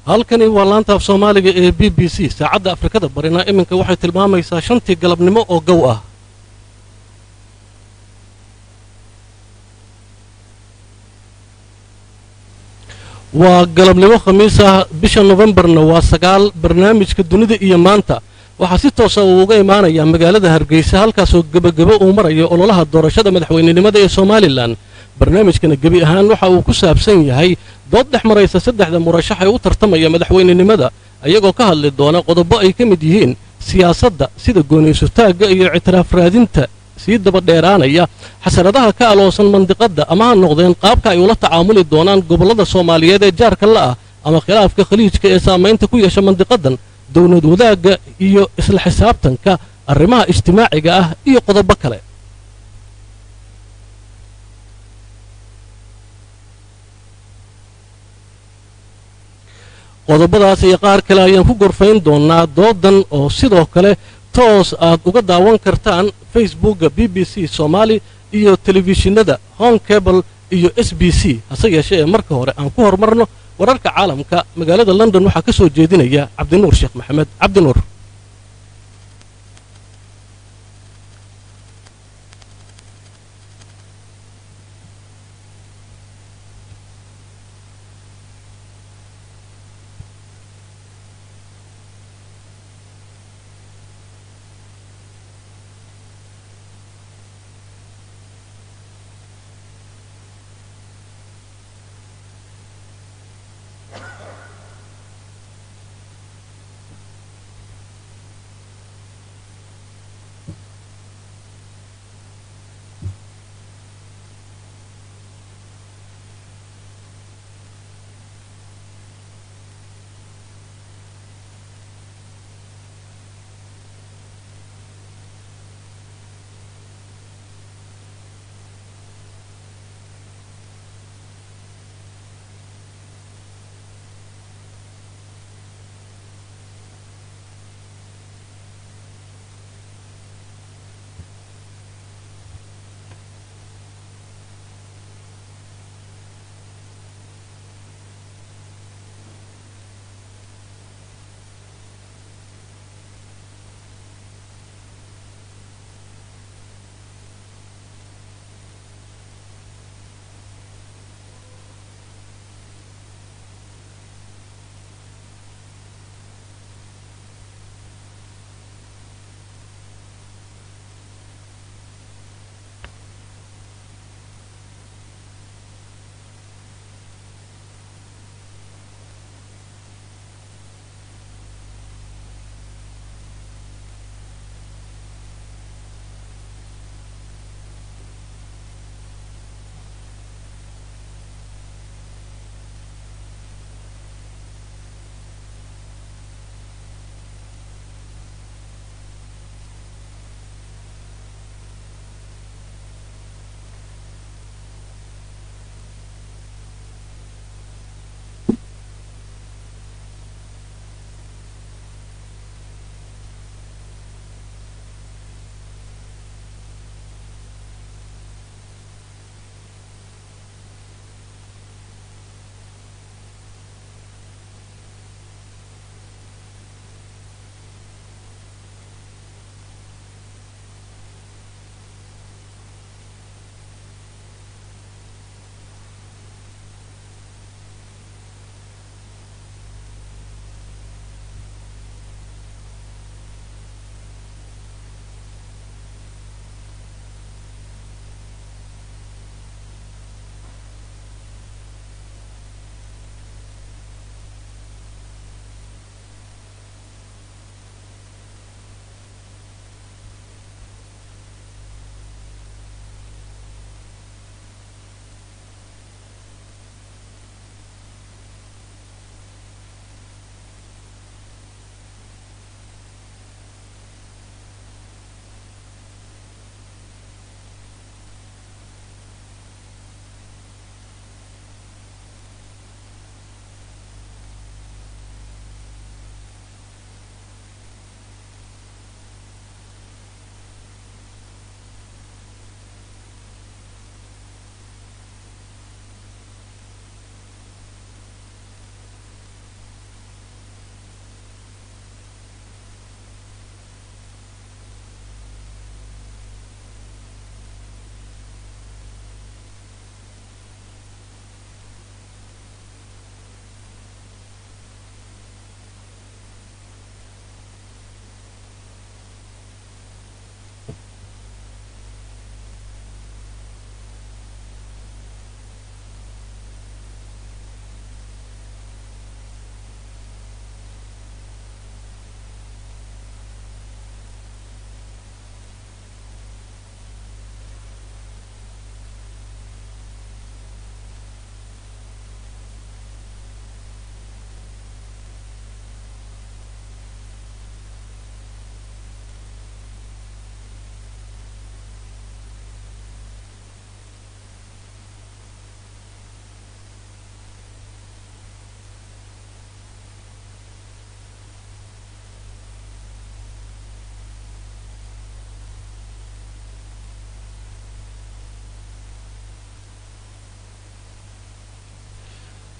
halkani waa laanta af soomaaliga ee b b c saacadda afrikada barina iminka waxay tilmaamaysaa shantii galabnimo oo gow ah waa galabnimo khamiis ah bisha nofembarna waa sagaal barnaamijka dunida iyo maanta waxaa si toosa uu uga imaanayaa magaalada hargeysa halkaasoo gebagebo uu marayo ololaha doorashada madaxweynenimada ee somalilan barnaamijkana gebi ahaan waxa uu ku saabsan yahay dood dhex maraysa saddexda murashax ee u tartamaya madaxweynenimada ayagoo ka hadli doona qodobo ay ka mid yihiin siyaasadda sida gooniysutaagga iyo ictiraaf raadinta sii dabadheeraanaya xasaradaha ka aloosan mandiqadda ama ha noqdeen qaabka ay ula tacaamuli doonaan gobollada soomaaliyeed ee jaarka la ah ama khilaafka khaliijka ee saamaynta ku yeesha mandiqaddan dowlad wadaagga iyo isla xisaabtanka arrimaha ijtimaaciga ah iyo qodobo kale qodobadaas iyo qaar kale ayaan ku gorfayn doonnaa doodan oo sidoo kale toos aad uga daawan kartaan facebookga b b c soomaali iyo telefishinada home cable iyo s b c hase yeeshee ee marka hore aan ku horumarno wararka caalamka magaalada london waxaa ka soo jeedinaya cabdinuur sheekh maxamed cabdinuur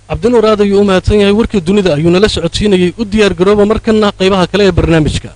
cabdinuur aad ayuu u mahadsan yahay warkii dunida ayuu nala socodsiinayey u diyaar garooba markana qaybaha kale ee barnaamijka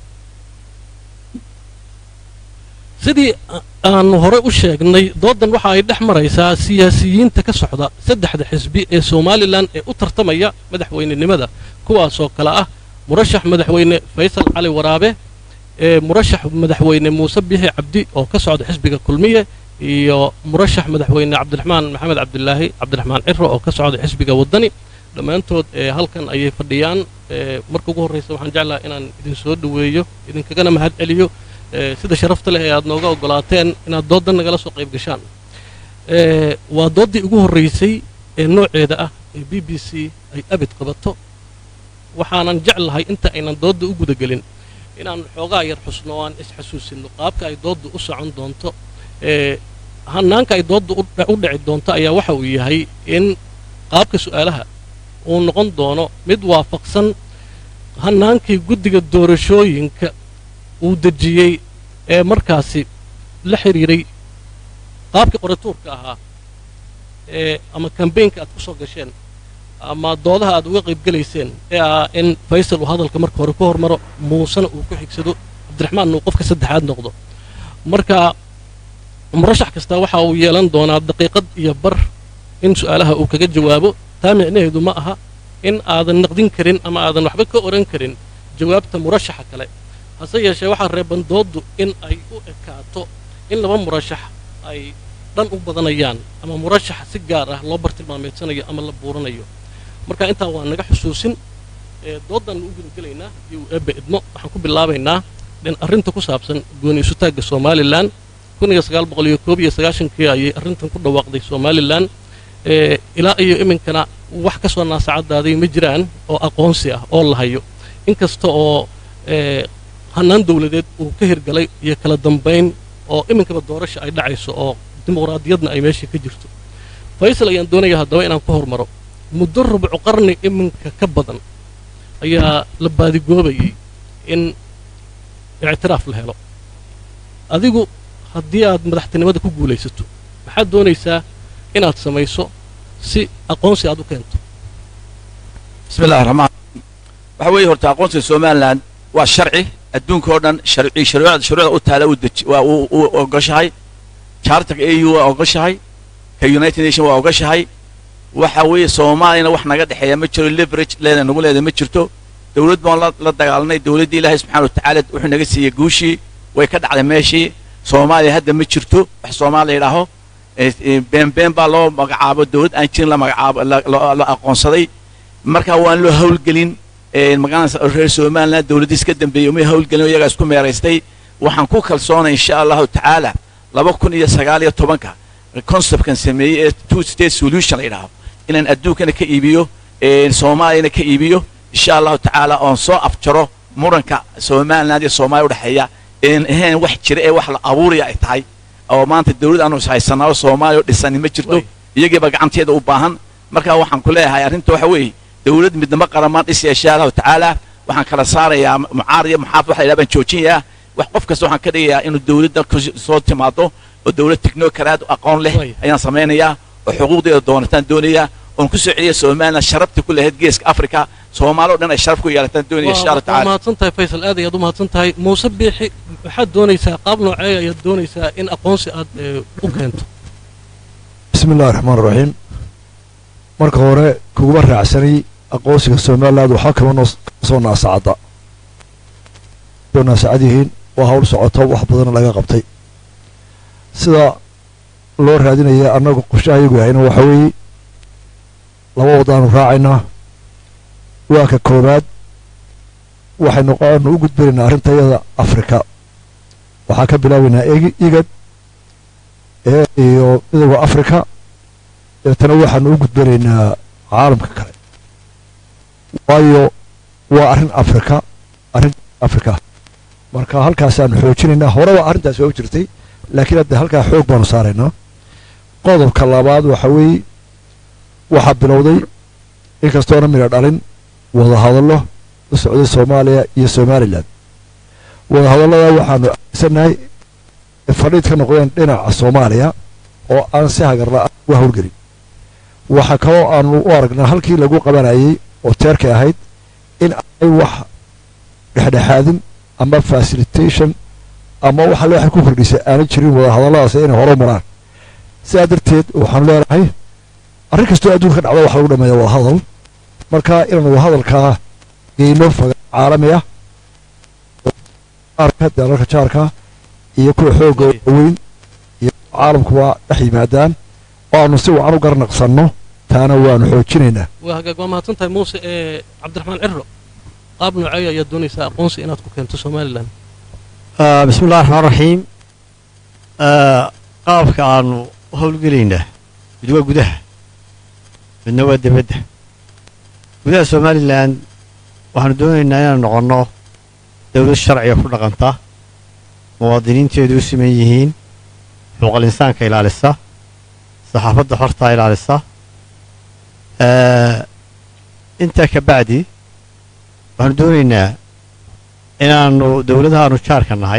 sidii aanu hore u sheegnay doodan waxa ay dhex maraysaa siyaasiyiinta ka socda saddexda xisbi ee somalilan ee u tartamaya madaxweynenimada kuwaasoo kale ah murashax madaxweyne faysal cali waraabe ee murashax madaxweyne muuse bixi cabdi oo ka socda xisbiga kulmiye iyo murashax madaxweyne cabdiraxmaan maxamed cabdilaahi cabdiraxmaan ciro oo ka socda xisbiga waddani dhammaantood ee halkan ayay fadhiyaan marka ugu horraysa waxaan jeclaha inaan idin soo dhoweeyo idinkagana mahad celiyo sida sharafta leh ee aad nooga oggolaateen inaad dooddan nagala soo qayb gashaan waa dooddii ugu horraysay ee nooceeda ah ee b b c ay abid qabato waxaanan jeclahay inta aynan doodda u gudagelin inaan xoogaa yar xusno o aan isxasuusinno qaabka ay doodda u socon doonto hanaanka ay doodda u dhici doonto ayaa waxa uu yahay in qaabka su'aalaha uu noqon doono mid waafaqsan hanaankii guddiga doorashooyinka uu dejiyey ee markaasi la xidhiiray qaabkii qoratuurka ahaa ee ama kambaynka aad ku soo gasheen ama doodaha aad uga qaybgelayseen ee ah in faysal uu hadalka marka hore ku hormaro muusena uu ku xigsado cabdiraxmaanna uu qofka saddexaad noqdo marka murashax kasta waxa uu yeelan doonaa daqiiqad iyo bar in su'aalaha uu kaga jawaabo taa micnaheedu ma aha in aadan naqdin karin ama aadan waxba ka odhan karin jawaabta murashaxa kale hase yeeshee waxaa reeban dooddu in ay u ekaato in laba murashax ay dhan u badanayaan ama murashaxa si gaar ah loo bartilmaameedsanayo ama la buuranayo marka intaa waa naga xusuusin dooddan u gudagelaynaa iyo uu eebbe idmo waxaan ku bilaabaynaa arrinta ku saabsan gooni isutaagga somalilan kii ayay arrintan ku dhawaaqday somalilan ilaa iyo iminkana wax ka soo naasacadaaday ma jiraan oo aqoonsi ah oo la hayo inkasta oo hanaan dawladeed uu ka hirgalay iyo kala dambayn oo iminkaba doorasha ay dhacayso oo dimuqraadiyadna ay meeshii ka jirto faysal ayaan doonaya haddaba inaan ku hormaro muddo rubcu qarni iminka ka badan ayaa la baadigoobayay in ictiraaf la helo adigu haddii aad madaxtinimada ku guulaysato maxaad doonaysaa inaad samayso si aqoonsi aad u keento bismi illahi raxmaan waxa weeye horta aqoonsiga somalilan waa sharci adduunka oo dhan sharci shuruucda shuruucda u taala uu deji waa uu uu ogoshahay charterka a u waa ogoshahay ka united nation waa ogoshahay waxa weeye soomaaliyana wax naga dhexeeya ma jiro leverage leeda nagu leeda ma jirto dawlad baan la la dagaalanay dawladdii ilaahay subxana wa tacaala wuxuu naga siiyey guushii way ka dhacday meeshii soomaaliya hadda ma jirto wax soomaaliya yidhaaho been been baa loo magacaabo dawlad aan jirin la magacaabo la aqoonsaday marka waan loo hawlgelin magaranaysa reer somaliland dawladdiis ka dambeeyey umay hawlgelin iyagaa isku meeraystay waxaan ku kalsoonay insha allahu tacaala laba kun iyo sagaal iyo tobanka conceptkan sameeyey ee two state solution la yidhaaho inaan adduunkana ka iibiyo soomaaliyana ka iibiyo insha allahu tacaala oon soo afjaro muranka somaliland iyo soomaaliya udhexeeya een ahayn wax jira ee wax la abuuraya ay tahay oo maanta dawlad aanu ishaysanaa oo soomaaliya oo dhisani ma jirto iyagiiba gacanteeda u baahan marka waxaan ku leeyahay arrinta waxa weeye dawlad midnimo qaramaan dhisaya insha allahu tacaala waxaan kala saarayaa mucaarad iyo muxaafid waxa la yidhaha baan joojinayaa wax qof kasta waxaan ka dhigayaa inuu dawladda soo timaado oo dawlad technocrat aqoon leh ayaan samaynayaa oo xuquuqdeeda doonataan doonayaa oon ku soo celiya somaliland sharafta ku lahayd geeska africa soomaali o dhan ay sharaf ku yeelataan doonaya insha allah waa tacaala mahadsan tahay faysal aad ayaad u mahadsan tahay muuse biixi waxaad doonaysaa qaab noocee ayaad doonaysaa in aqoonsi aad u keento bismi illahi raxmaan raxiim marka hore kuguma raacsanay aqoonsiga somaliland waxaa kama noo soo naasacadda soo naasacad yihiin waa hawl socoto wax badana laga qabtay sida loo raadinaya annagu qorshaha iyagu yahayna waxa weeye laba waddaanu raacaynaa waa ka koowaad waxay noqoanu u gudbinaynaa arrinta iyada afrika waxaa ka bilaabaynaa egi igad ee iyo midowda afrika deetana waxaanu u gudbinaynaa caalamka kale waayo waa arrin afrika arrin afrika marka halkaasaanu xoojinaynaa horeba arrintaas waa u jirtay laakiin hadda halkaa xoog baanu saaraynaa qodobka labaad waxa weeye waxaa bilowday inkastoona midha dhalin wadahadallo u socday soomaaliya iyo somalilan wadahadallada waxaanu aaminsanahay fadhiid ka noqdeen dhinaca soomaaliya oo aan si hagarla uga howlgelin waxaa kaloo aanu u aragnaa halkii lagu qabanayay oo teerkay ahayd in ay wax dhexdhexaadin ama facilitation ama waxa le waxay ku kordhisay aanay jirin wadahadalladaasi inay hore maraan sidaa darteed waxaanu leenahay arrin kastoo adduunka dhacda waxa lagu dhameeya wadahadal marka inaanu wadahadalkaa geyno faga caalami ah jaarka dalalka jaarka iyo kuwa xoogga waaweyn iyo caalamkuba dhex yimaadaan oo aanu si wacan u garnaqsanno taana waanu xoojinaynaa waa hagaag waa mahadsan tahay muuse ee cabdiraxmaan cirro qaab noocey ayaad doonaysaa aqoonsi inaad ku keento somalilan bismi illahi raxmaan raxiim qaabka aanu u howlgelaynaa mid waa gudaha midna waa debadda gudaha somalilan waxaanu doonaynaa inaan noqonno dowlad sharciga ku dhaqanta muwaadiniinteedu u siman yihiin xuquuqal insaanka ilaalisa saxaafadda xortaa ilaalisa intaa ka bacdi waxaanu doonaynaa inaannu dowladahaanu jaarka nahay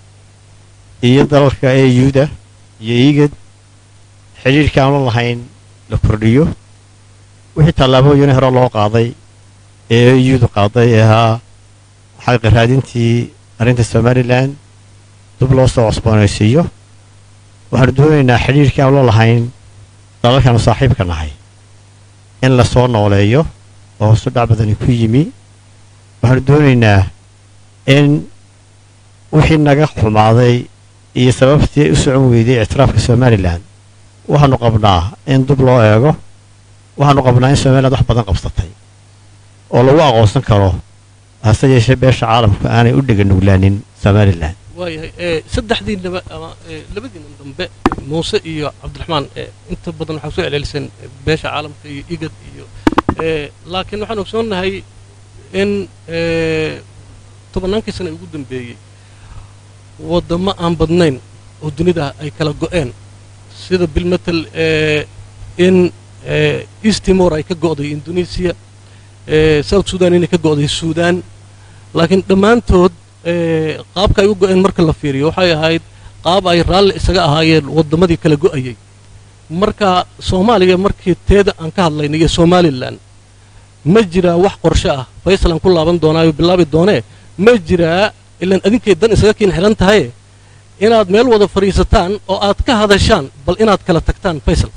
iyo dalalka eyuda iyo iigad xidhiidhka aanu la lahayn la kordhiyo wixii tallaabooyin hore loo qaaday ee eyudu qaaday ee ahaa xaqiiqa raadintii arrinta somalilan dib loo soo cusboonaysiiyo waxaanu doonaynaa xidhiidhkii aanu la lahayn dalalkaanu saaxiibka nahay in la soo nooleeyo oo hoosu dhac badani ku yimi waxaanu doonaynaa in wixii naga xumaaday iyo sababtii u socon weyday ictiraafka somalilan waxaanu qabnaa in dib loo eego waxaanu qabnaa in somaliland wax badan qabsatay oo lagu aqoonsan karo hase yeeshee beesha caalamku aanay u dhega nuglaanin somalilan waayahay ee saddexdiinaba ama ee labadiina dambe muuse iyo cabdiraxmaan ee inta badan waxaa soo celceliseen beesha caalamka iyo igad iyo ee laakiin waxaan ogsoonnahay in ee tobannaankii sana ugu dambeeyey waddamo aan badnayn oo dunida ay kala go'een sida bilmetel ee in ee east timor ay ka go'day indonesia ee south sudan inay ka go'day suudaan laakiin dhammaantood ee qaabka ay u go'een marka la fiiriyo waxay ahayd qaab ay raalli isaga ahaayeen waddamadii kala go'ayay marka soomaaliya markii teeda aan ka hadlaynay iyo somalilan ma jiraa wax qorshe ah faysalan ku laaban doonaayo bilaabi doonee ma jiraa ilaan adinkay dan isaga kiin xidhan tahaye inaad meel wada fadhiisataan oo aad ka hadashaan bal inaad kala tagtaan faysal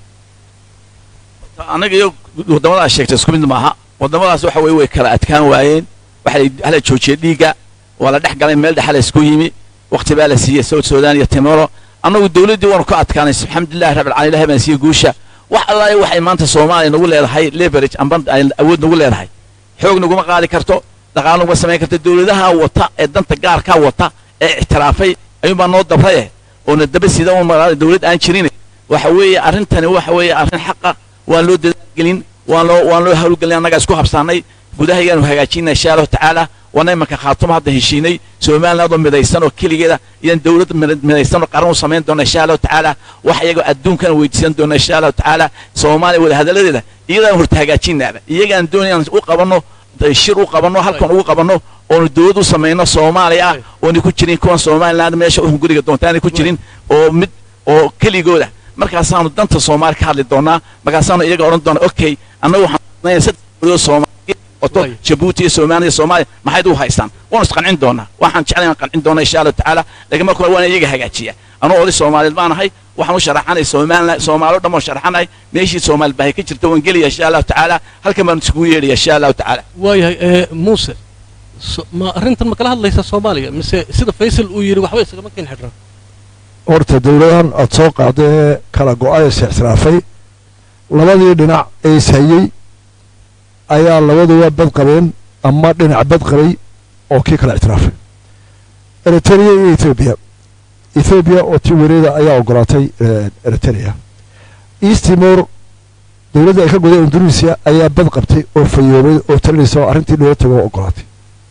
anaga iyo waddamadaas sheegtay isku mid maaha waddamadaas waxa weye way kala adkaan waayeen waxa hala joojiyey dhiigga waa la dhex galay meel dhexa la isku yimi waqti baa la siiyey south sudan iyo timoro annagu dawladdii waanu ka adkaanay alxamdulillahi rabbil caalamiin ilahay baan siiyey guusha wax allaale waxay maanta soomaaliya nagu leedahay leverage amba ay awood nagu leedahay xoog naguma qaadi karto dhaqaalo naguma samayn karto dawladaha wata ee danta gaarkaa wata ee ictiraafay ayuunbaa noo dabraye oona daba sida un magaala dawlad aan jirin waxa weeye arrintani waxa weeye arrin xaqa waan loo dadaalgelin waan loo waan loo hawlgelin annagaa isku habsaanay gudahaygaanu hagaajinay insha allahu tacaala waana imanka khaatuma hadda heshiinay somaliland oo midaysan oo keligeeda iyaan dawlad midaysan oo qaran u samayn doona insha allahu tacaala wax iyagoo adduunkana weydiisan doona insha allahu tacaala soomaaliya wadahadaladeeda iyadaan horta hagaajinaaba iyagaan doonayaan u qabanno shir u qabanno halkan ugu qabanno oonu dawlad u samayno soomaaliya ah oona ku jirin kuwan somaliland meesha u hunguriga doontaanay ku jirin oo mid oo keligooda markaasaanu danta soomaali ka hadli doonaa markaasaanu iyaga odhan doonaa okay annagu waxaan saddex dawladood soomaaliya wato jabuuti iyo soomaaliya soomaaliya maxayd u haystaan waanu isqancin doonaa waxaan jeclay aan qancin doonaa insha allahu tacaala laakiin marka hore waana iyaga hagaajiya anuu oday soomaaliyeed baan ahay waxaan u sharaxanay somaliland soomaalo dhan baan sharaxanahay meeshii soomaali baahi ka jirta waan gelaya insha allahu tacaala halkan baan iskugu yeedhaya insha allahu tacaala waayahay ee muuse ma arrintan ma kala hadlaysa soomaaliya mise sida faysal uu yidhi waxba isagama keen xidhan horta dawladahan aada soo qaada ee kala go-ay is ictiraafay labadii dhinac ee ishayey ayaa labaduba bad qabeen ama dhinac bad qabay oo kii kala ictiraafay eritrea iyo ethoobiya ethoobiya oo tii wareeda ayaa ogolaatay eritrea east timor dawladda ay ka goday indonesia ayaa bad qabtay oo fayoobay oo talinaysa oo arrintii loola tago oo ogolaatay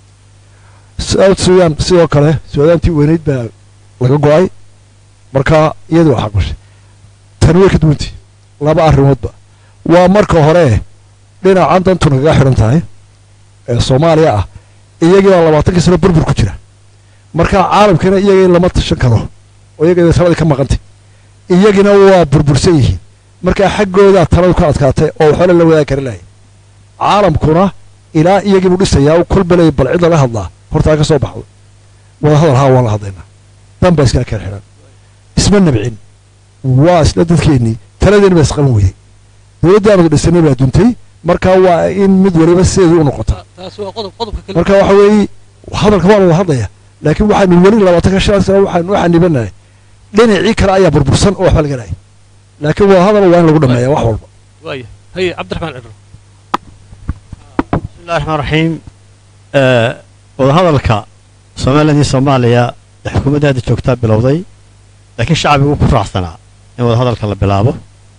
south sudan sidoo kale suudaantii weynayd baa laga go-ay marka iyadii waa xaqbashay tani way ka duwantii laba arrimoodba waa marka hore dhinacan dantu nagaga xidhan tahay ee soomaaliya ah iyagii baa labaatankii sano burbur ku jira marka caalamkiina iyagii lama tashan karo oo iyagii sabadii ka maqantay iyagina waa burbursan yihiin markaa xaggoodaa taladu ka adkaatay oo waxba la wadaagi kari lahay caalamkuna ilaa iyagiibuu dhisayaa kolba leey bal cid laga hadlaa hortaa ka soo baxdo wada hadal haa waan la hadlaynaa dan baa iskala keen xidhan isma nabcin waa isla dadkeennii taladeeni baa isqaban weyday dowladdii aanu dhisanay baa duntay marka waa in mid waliba sideedu u noqota taasi waa qodob qodobka kale marka waxa weeye hadalka waa la wada hadlaya laakiin waxaanu weli labaatanka shan sano waxaanu waxaan nibanahay dhinacii kale ayaa burbursan oo waxba laga lahay laakiin wada hadal waa in lagu dhameeya wax walba waaya haye cabdiraxmaan cidro bismillahi raxmaan raxiim wadahadalka somaliland iyo soomaaliya ee xukuumadda hadda joogtaa bilowday laakiin shacbigu ku raacsanaa in wadahadalka la bilaabo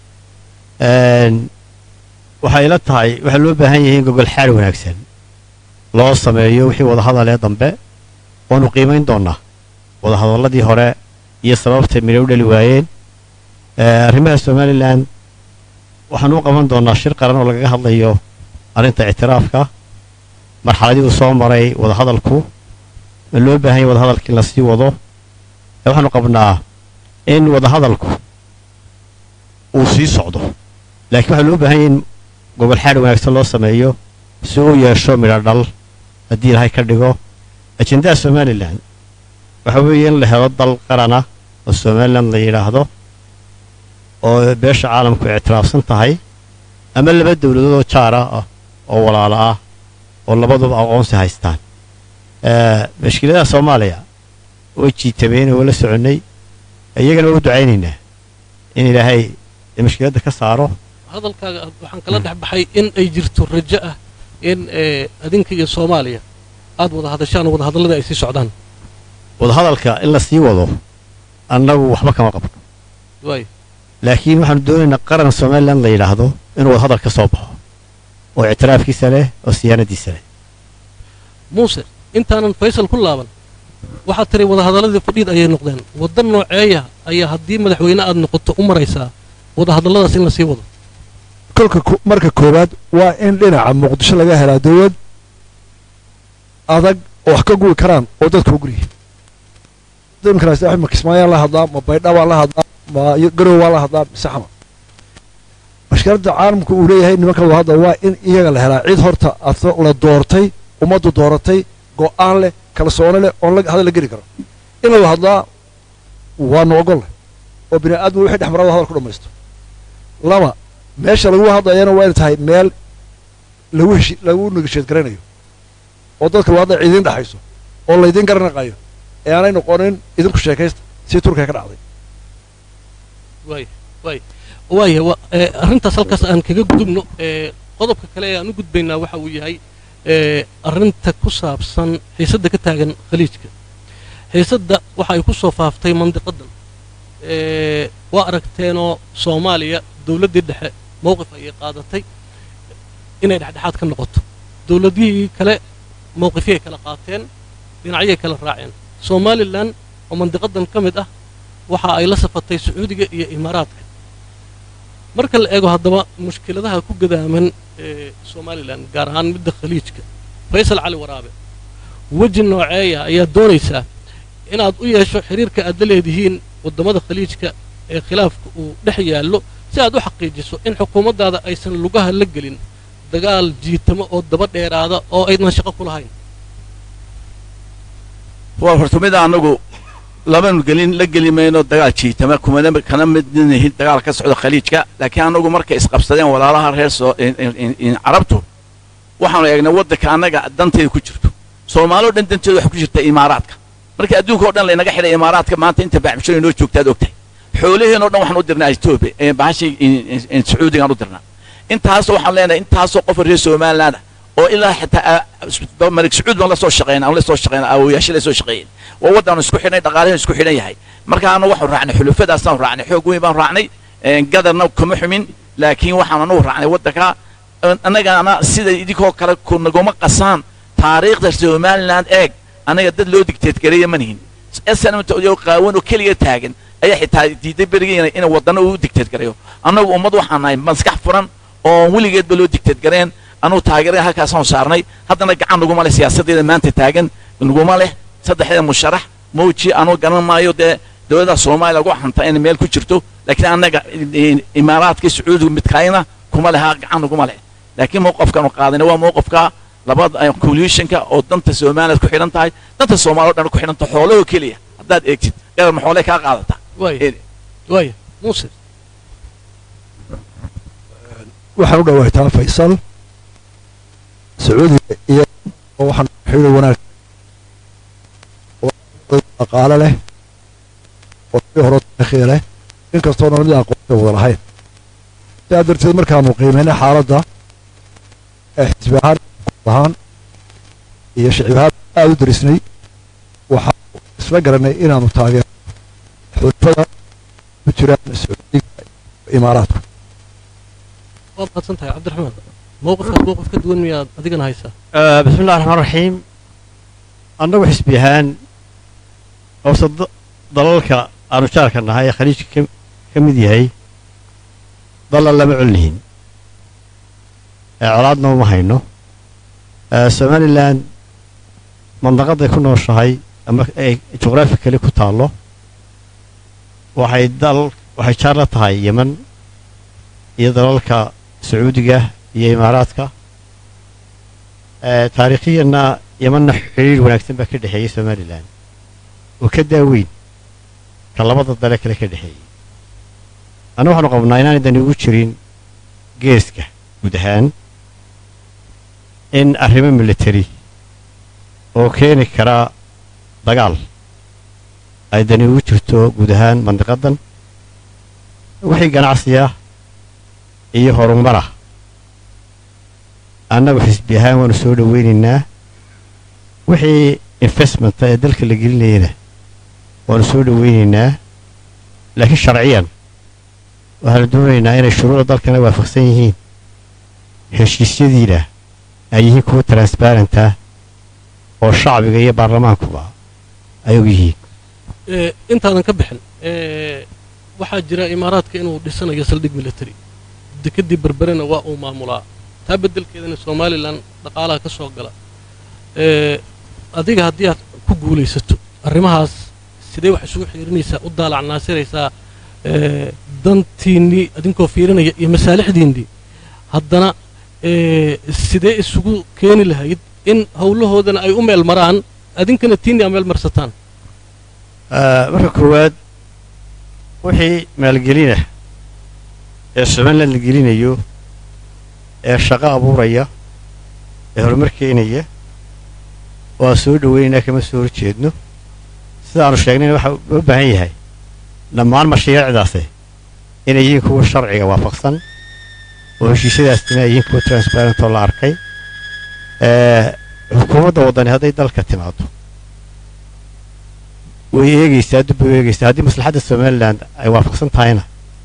waxay ila tahay waxaa loo baahan yahay in gogol xaad wanaagsan loo sameeyo wixii wadahadal ee dambe waanu qiimayn doonnaa wadahadalladii hore iyo sababtay midhay u dhali waayeen arrimaha somalilan waxaan u qaban doonnaa shir qaran oo lagaga hadlayo arrinta ictiraafka marxaladii uu soo maray wadahadalku ma loo baahan yahay wadahadalkii la sii wado ee waxaanu qabnaa in wadahadalku uu sii socdo laakiin waxaa loo baahan yahay in gogol xaad wanaagsan loo sameeyo si uu yeesho midho dhal haddii ilaahay ka dhigo ajendaha somalilan waxa weeye in la helo dal qarana oo somalilan la yidhaahdo oo beesha caalamku ictiraafsan tahay ama laba dowladood oo jaara ah oo walaalo ah oo labaduba aqoonsi haystaan mashkiladaha soomaaliya way jiitameen oo la soconnay iyagana waa u ducaynaynaa in ilaahay mashkiladda ka saaro hadalkaaga waxaan kala dhex baxay in ay jirto rajo ah in adinka iyo soomaaliya aad wada hadashaan oo wadahadallada ay sii socdaan wadahadalka in la sii wado annagu waxba kama qabno waay laakiin waxaanu doonaynaa qaran somalilan la yidhaahdo inuu wadahadal ka soo baxo oo ictiraafkiisa leh oo siyaanadiisa leh muuse intaanan faysal ku laaban waxaad tiray wadahadalladii fadhiid ayay noqdeen waddan nooceeya ayaa haddii madaxweyne aad noqoto u maraysaa wadahadalladaas in la sii wado kolka marka koowaad waa in dhinaca muqdisho laga helaa dowlad adag oo wax ka gubi karaan oo dadka u guryihin imikaas ma kismaayaan la hadlaa ma baydha baan la hadlaa ma garow waan la hadlaa mise xama mashkiladda caalamku uu leeyahay nimanka wada hadla waa in iyaga la helaa cid horta la doortay ummaddu dooratay go'aan leh kalsoone leh oon hadal la geli karo in la wada hadlaa waanu ogol leh oo bini aadmu wixii dhex marada hadal ku dhammaysto laba meesha lagu hadlayana waa inay tahay meel lagu heshi lagu negasheed garanayo oo dadka loo hadlay ciidiin dhexayso oo laydiin garanaqayo ee aanay noqonin idinku sheekaysta si turkiga ka dhacday waay waay waaya wa arrintaas halkaas aan kaga gudubno qodobka kale ee aan u gudbaynaa waxa uu yahay arrinta ku saabsan xiisadda ka taagan khaliijka xiisadda waxa ay ku soo faaftay mandiqadan waa aragteenoo soomaaliya dowladdii dhexe mowqif ayay qaadatay inay dhexdhexaad ka noqoto dowladihii kale mowqifyay kala qaateen dhinacyay kala raaceen somalilan oo mandiqadan ka mid ah waxa ay la safatay sacuudiga iyo imaaraadka marka la eego haddaba mushkiladaha ku gadaaman ee somalilan gaar ahaan midda khaliijka faysal cali waraabe weji nooceeya ayaad doonaysaa inaad u yeesho xiriirka aad la leedihiin waddamada khaliijka ee khilaafka uu dhex yaallo si aad u xaqiijiso in xukuumaddaada aysan lugaha la gelin dagaal jiitamo oo daba dheeraada oo aydan shaqo ku lahayn waa horta mid anagu labanu gelin la geli mayno dagaal jiitama kumana kana midnihin dagaal ka socda khaliijka laakiin anagu markay isqabsadeen walaalaha reer soo carabtu waxaanu eegnay waddanka annaga danteeda ku jirto soomaalio dhan danteeda waxay ku jirta imaaraadka marka adduunka o dhan laynaga xidhay imaaraadka maanta inta baaxbishada inoo joogta ad ogtahay xoolaheen o dhan waxaan u dirnaa etoobiya bahashii sacuudigaan u dirnaa intaasoo waxaan leenahay intaasoo qofa reer somaliland ah oo ilaa xitaa malik sacuud baan la soo shaqeyna aan la soo shaqeyna awooyaasha la soo shaqeeyeen waa waddaanu isku xidhnay dhaqaalahan isku xidhan yahay markaana waxaan raacnay xulufadaasaan raacnay xoog weyn baan raacnay gadarna kuma xumin laakiin waxaan anugu raacnay waddanka annagana sida idinkoo kale kunaguma qasaan taariikhda somaliland eeg annaga dad loo digteedgareeya ma nihin snmto qaawan oo keliga taagan ayaa xitaa diiday berigeena in waddana uu digteedgareeyo annagu ummad waxaan nahay maskax furan oo weligeedba loo digteedgareen anugu taageerada halkaasaan saarnay haddana gacan naguma leh siyaasaddeeda maanta taagan naguma leh saddexdeeda musharax mawji anugu garan maayo dee dowladda soomaaliya lagu xanta inay meel ku jirto laakiin annaga imaaraadka sacuudiga midkaayna kuma leha gacan kuma leh laakiin mowqafkanu qaadayna waa mowqafka labada coalitionka oo danta soomaaliya ku xidhan tahay danta soomaaliya o dhan ku xidhan tahay xoolahoo keliya haddaad eegtid garar ma xoolay kaa qaadataa waaya waaya muuse waxaan u dhawaataa faysal sacuudiga iyo waxaan xidho wanaag dhaqaale leh oo si hore taariikhiya leh inkastoo nabadii aqoonta wada lahayn sidaa darteed markaanu qiimaynay xaaladda ee xisbi ahaan ahaan iyo shicib ahaan aada u darisnay waxaan isla garanay inaanu taageero xulfada ku jiraan sacuudiga imaaraadku waad mahadsan tahay cabdiraxmaan mowqifkaas mowqif ka duwan miyaad adigana haysaa bismi illahi raxmaan raxiim annagu xisbi ahaan hoose dalalka aanu jaarka nahay ee khaliijka ka mid yahay dalla lama colnihin colaadna uma hayno somalilan mandaqaday ku nooshahay ama ay juqraafi kale ku taallo waxay dal waxay jaar la tahay yeman iyo dalalka sacuudiga iyo imaaraadka taariikhiyanna yemanna xidhiir wanaagsan baa ka dhexeeyey somalilan oo ka daaweyn ka labada dale kale ka dhexeeyey anna waxaanu qabnaa inaanay dani ugu jirin geeska guud ahaan in arrimo military oo keeni kara dagaal ay dani ugu jirto guud ahaan mandiqadan wixii ganacsiya iyo horumara annagu xisbi ahaan waanu soo dhoweynaynaa wixii investmenta ee dalka la gelinayana waanu soo dhoweynaynaa laakiin sharciyan waxaanu doonaynaa inay shuruucda dalkana waafaqsan yihiin heshiisyadiina ay yihiin kuwa transbarenta oo shacbiga iyo baarlamaankuba ay og yihiin intaadan ka bixin waxaa jira imaaraadka inuu dhisanayo saldhig military dekedii berberena waa uu maamulaa taa beddelkeedana somalilan dhaqaalaha ka soo gala adiga haddii aad ku guulaysato arrimahaas sidee wax isugu xiirinaysaa u daalac naasiraysaa dantiinnii adinkoo fiirinaya iyo masaalixdiinnii haddana sidee isugu keeni lahayd in howlahoodana ay u meel maraan adinkana tiinni aa meel marsataan marka koowaad wixii maalgelina ee somalilan la gelinayo ee shaqo abuuraya ee horumar keenaya waa soo dhoweynaynaa kama soo horjeedno sidaanu sheegnayna waxaa loo baahan yahay dhammaan mashaariicdaasi inay yihiin kuwa sharciga waafaqsan oo heshiisyadaasina ay yihiin kuwa transparent oo la arkay xukuumadda waddani hadday dalka timaado way eegaysaa dib way eegaysaa haddii maslaxadda somalilan ay waafaqsan tahayna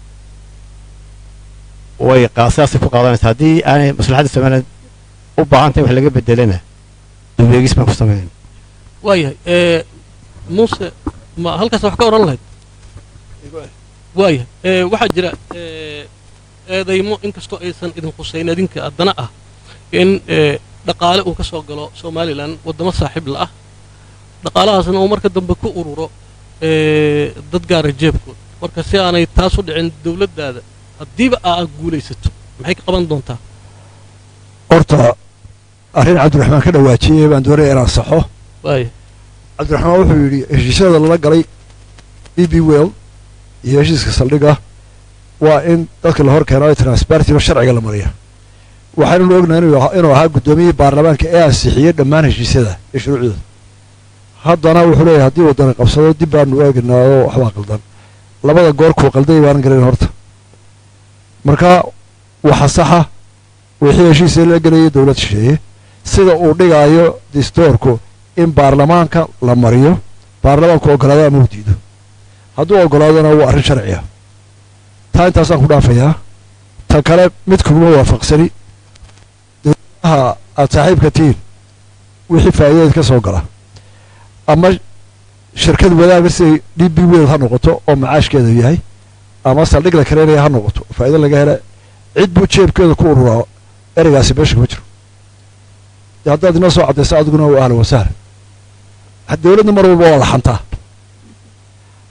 way sidaasay ku qaadanaysaa haddii aanay maslaxadda somalilan u baahan tahay wax laga bedelana dib eegis baan ku sameynayna waayahay muuse ma halkaas wax ka odhan lahayd waayahay waxaa jira eedaymo inkastoo aysan idin khusayn adinka haddana ah in dhaqaale uu ka soo galo somalilan waddamo saaxiib la ah dhaqaalahaasna uu marka dambe ku ururo dad gaara jeebkood marka si aanay taas u dhicin dowladdaada haddiiba aa guulaysato maxay ka qaban doontaa horta arrin cabdiraxmaan ka dhawaajiyey baan doonaya inaan saxo waaya cabdiraxmaan wuxuu yidhi heshiisyada lala galay b b well iyo heshiiska saldhiga waa in dadka la hor keeno transpartiba sharciga la mariya waxaynunu ognahay inuu ahaa guddoomiyihii baarlamaanka ee ansixiyey dhammaan heshiisyada iyo shuruucdooda haddana wuxuu leeyahay haddii waddani qabsado dib baanu eegnaayo waxbaa qaldan labada goor kuu qalday baanan garayn horta marka waxa saxa wixii heshiisya la gelayay dowlad shisheeye sida uu dhigaayo distoorku in baarlamaanka la mariyo baarlamaanku ogolaado ama u diido hadduu ogolaadona waa arrin sharciya taa intaasaan ku dhaafayaa ta kale mid kuguma waafaqsani dowladaha aad saaxiibka tihiin wixii faa'iidadeed ka soo gala ama shirkad wadaaga siday d b wel ha noqoto oo macaashkeedu yahay ama saldhig la kareynaya ha noqoto faa'ido laga hela cid buu jeebkeeda ku ururaa ereygaasi meesha kuma jiro dee haddaad inoo soo caddaysa adiguna waa ahlan wasahlan dowladna mar walba waa la xantaa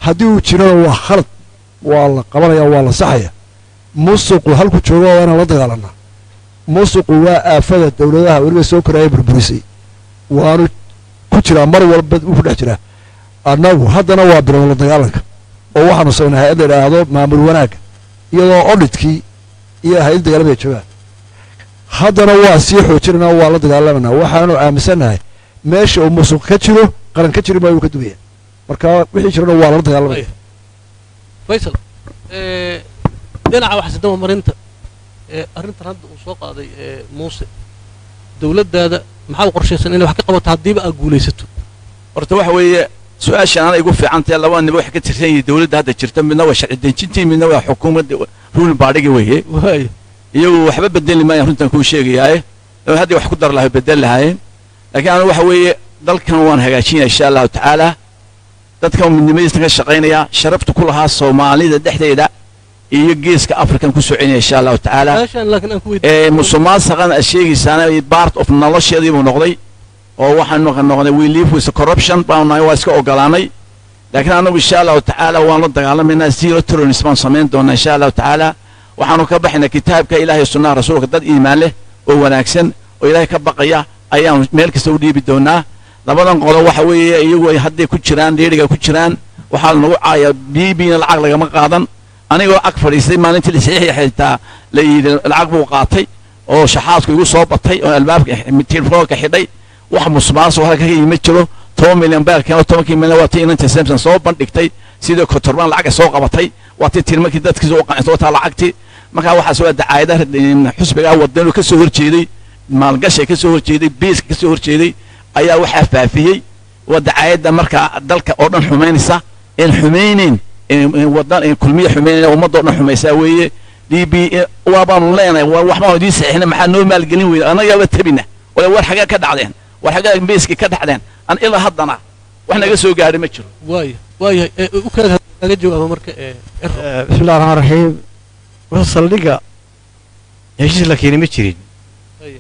haddii uu jirana waa khalad waa la qabanaya waa la saxaya musuqu halku joogo waa inaan la dagaalanaa musuqu waa aafada dowladaha weliba soo koraya burburisay waanu ku jiraa mar walba uu ku dhex jiraa annagu haddana waa bilow la dagaalanka oo waxaanu samaynay hay-ad la idhaahdo maamul wanaagga iyadoo odhidkii iyo hay-ad dagaalamaya joogaan haddana waa sii xoojinanaa waa la dagaalamanaa waxaanu aaminsannahay meesha uu musuq ka jiro qaran ka jiri maayo uu ka dumaya marka wixii jirana waa lala dagaalamaya faysal dhinaca waxsidama marinta arrintan hadda uu soo qaaday muuse dowladdaada maxaa u qorshaysan inay wax ka qabato haddiiba aad guulaysato horta waxa weeye su-aashan ana igu fiicantae laba niba waxay ka tirsan yihiin dowladda hadda jirta midna waa sharci dejintii midna waa xukuumadda ruulin baadhigi weeye waaya iyagu waxba bedeli maayaan runtan kuu sheegayaaye haddii wax ku dar lahay bedel lahaayeen laakiin anu waxa weeye dalkan waan hagaajinaya insha allahu tacaala dadkan midnimadiisna ka shaqaynaya sharafta ku lahaa soomaalida dhexdeeda iyo geeska african ku soconaya insha allahu tacaala meeshaan laakiin aan ku ee weydiin musuqmaasuqan aad sheegaysaana part of nolosheedii buu noqday oo waxaanu noqday we live with corruption baanu nahay waa iska ogolaanay laakiin anagu insha allahu tacaala waan la dagaalamaynaa zero terrorism baan samayn doonaa insha allahu tacaala waxaanu ka baxaynaa kitaabka ilaahay sunnaha rasuulka dad iimaan leh oo wanaagsan oo ilaahay ka baqaya ayaanu meel kasta u dhiibi doonaa labadan qolo waxa weeye iyagu ay hadday ku jiraan dheeriga ku jiraan waxaa lanagu caayaa biibiina lacag lagama qaadan anigoo ag fadhiistay maalintii lasiixii xitaa la yidhi lacag buu qaatay oo shaxaadku igu soo batay oo albaabka telefoonka xidhay wax musmaasuq halka ka yimi jiro toban milyan beelkeen oo tobankii milyan waa tii inanta samson soo bandhigtay sidii kotorbaan lacag soo qabatay waa tii tirmarkii dadkiisa u qancisa wataa lacagtii markaa waxaas waa dacaayada xusbigaa wadanu ka soo horjeeday maalgashay ka soo horjeeday biiska ka soo horjeeday ayaa waxaa faafiyey waa dacaayadda markaa dalka oo dhan xumaynaysa een xumaynayn wadan kulmiya xumaynayna ummadoo dhan xumaysaa weeye d b waabaanu leenahay war waxbaanu idiin saxiixina maxaa noo maalgelin weyda annagaaba tabina wala war xagee ka dhacdeen war xagee biiskii ka dhacdeen an ilaa haddana wax naga soo gaadhay ma jiro waaya waayahay ee u kaga kaga jawaaba marka ee ero bismi illahi raxmaan raxiim wuxuu saldhigga heshiis la keenay ma jirin Haya.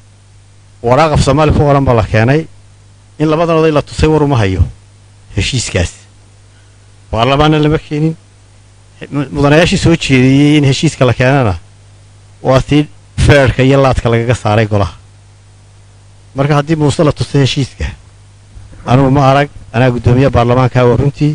waraaq af soomaali ku qoran baa la keenay in labadan oday la tusay war uma hayo heshiiskaas baarlamaanna lama keenin mu- mudanayaashii soo jeediyey in heshiiska la keenana waa tii feerhka iyo laadka lagaga saaray golaha marka haddii muuse la tusay heshiiska anugu ma arag anaa guddoomiye baarlamaanka waa runtii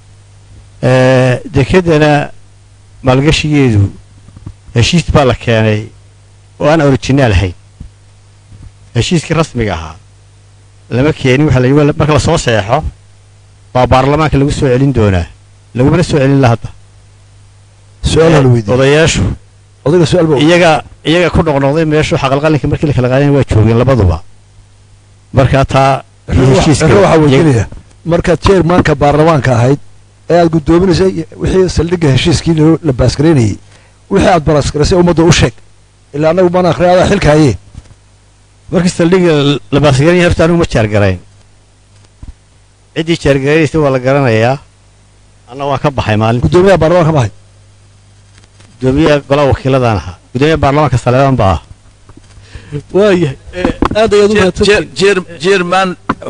Eh, dekeddana maalgashigeedu heshiis baa la keenay oo aan originaal ahayn heshiiskii rasmiga ahaa lama keenin waxa la yidhi marka la soo seexo baa baarlamaanka lagu soo celin doonaa lagumana soo celin la hadda su-aal la weydiiyey odayaashu odayga su-aal baa iyaga iyaga ku noqnoqday meeshu xaqalqalinka markii la kala qaadeen waa joogeen labaduba marka taa iyo heshiiska waxaa iyaga- weydiinaya markaad chairmanka baarlamaanka ahayd ee aad guddoominaysay wixii saldhigga heshiiskii loo- la baasgaraynayey wixii aad baraskaraysay ummadda u sheeg ilaa annagu maan akhriya adaa xilka hayee markii saldhigga la baasgaranaya horta anigu ma jaargarayn ciddii jaargaraynaysa waa la garanayaa anna waan ka baxay maalin guddoomiyaha baarlamaanka ma ahayd gudoomiyaha golaha wakiiladaan ahaa gudoomiyaha baarlamaanka saleebaan baa ah waayahay ee aad ayaad u mahadsantihiin jerman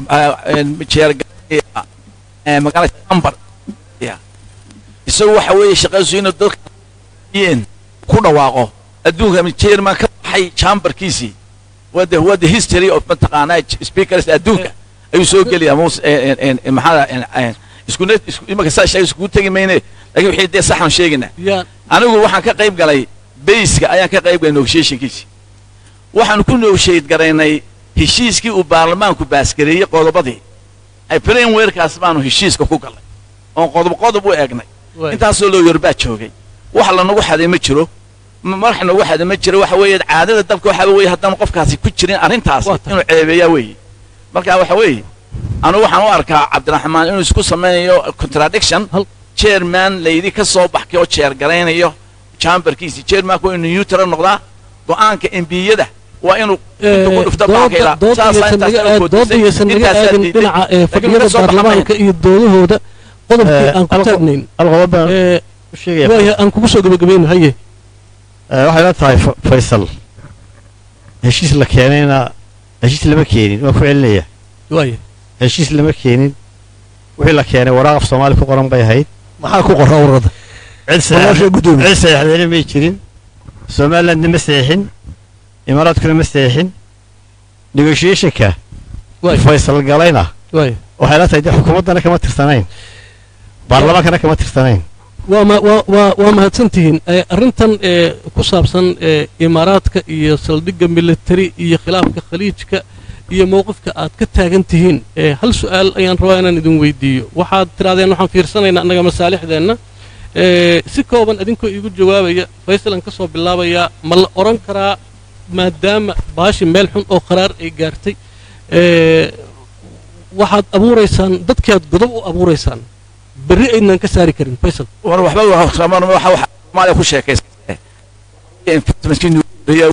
magaalada chamber isagu waxa weeye shaqadiisu inuu dadka yeen ku dhawaaqo adduunka jerman ka baxay chamberkiisii waa the waa the history of mataqaanaa speakers adduunka ayuu soo gelaya mus maxaa isku net isku imaka saa sheegay iskugu tegi mayne laakiin wixii dee saxan sheegaynaa yaan anigu waxaan ka qayb galay bayska ayaan ka qayb galay negotiationkiisii waxaanu ku negotiate garaynay heshiiskii uu baarlamaanku baasgareeyey qodobadii ay frameworkaas baanu heshiiska ku galnay oon qodob qodob u eegnay waaya intaasoo loo yorbaa joogay wax lanagu xaday ma jiro m- wax nagu xaday ma jiro waxa weeye caadada dalka waxa weeye haddaan qofkaasi ku jirin arrintaasi Waa tahay. inuu ceebeeyaa weeye marka waxa weeye anigu waxaan u arkaa cabdiraxmaan inuu isku samaynayo contradiction Hal- chairman layidhi ka soo baxkay oo jeer garaynayo chamberkiisi chairmanku waa inuu neutral noqdaa go'aanka embiyada waa inuu intuu ku dhufto baanka ilaa saasaa intaas kala dooda koodisay yaysan naga intaasaa aadin diiday dhinaca ee laakiin fadhiyada ka soo baxmaya baarlamaanka iyo doodahooda qodobkii Eh, aan ku alqo- taagnayn hal qodob baan ee u sheegaya waayahay aan kugu soo gebagabayno haye Eh, waxay la tahay Fa- faysal heshiis la keenayna heshiis lama keenin waan ku celinaya waayahay heshiis lama keenin wixii la keenay waraaq af soomaali ku qoran bay ahayd maxaa ku qoraa warqadda cid walaasha saxeex- guddoomiye cid saxeexdayna may jirin somalilandna ma saxeexin imaaraadkuna ma saxeexin negotiationka waay faysal galayna waay waxay la tahay dee xukuumaddana kama tirsanayn baarlamaankana kama tirsanayn waa ma waa waa waa mahadsantihiin Eh, arrintan ee ku saabsan ee imaaraadka iyo saldhigga military iyo khilaafka khaliijka iyo mowqifka aad ka taagan tihiin ee hal su'aal ayaan rabaa inaan idin weydiiyo waxaad tirahdeen waxaan fiirsanaynaa annaga masaalixdeenna ee si kooban idinkoo iigu jawaabaya faysalan ka soo bilaabayaa ma la odhan karaa maadaama baashi meel xun oo qaraar ay gaartay ee waxaad abuuraysaan dadkaad godob u abuuraysaan berri aydnan ka saari karin faysal war waxba waxa waxa waxa Soomaaliya ku sheekaystay investmentkii nuuriya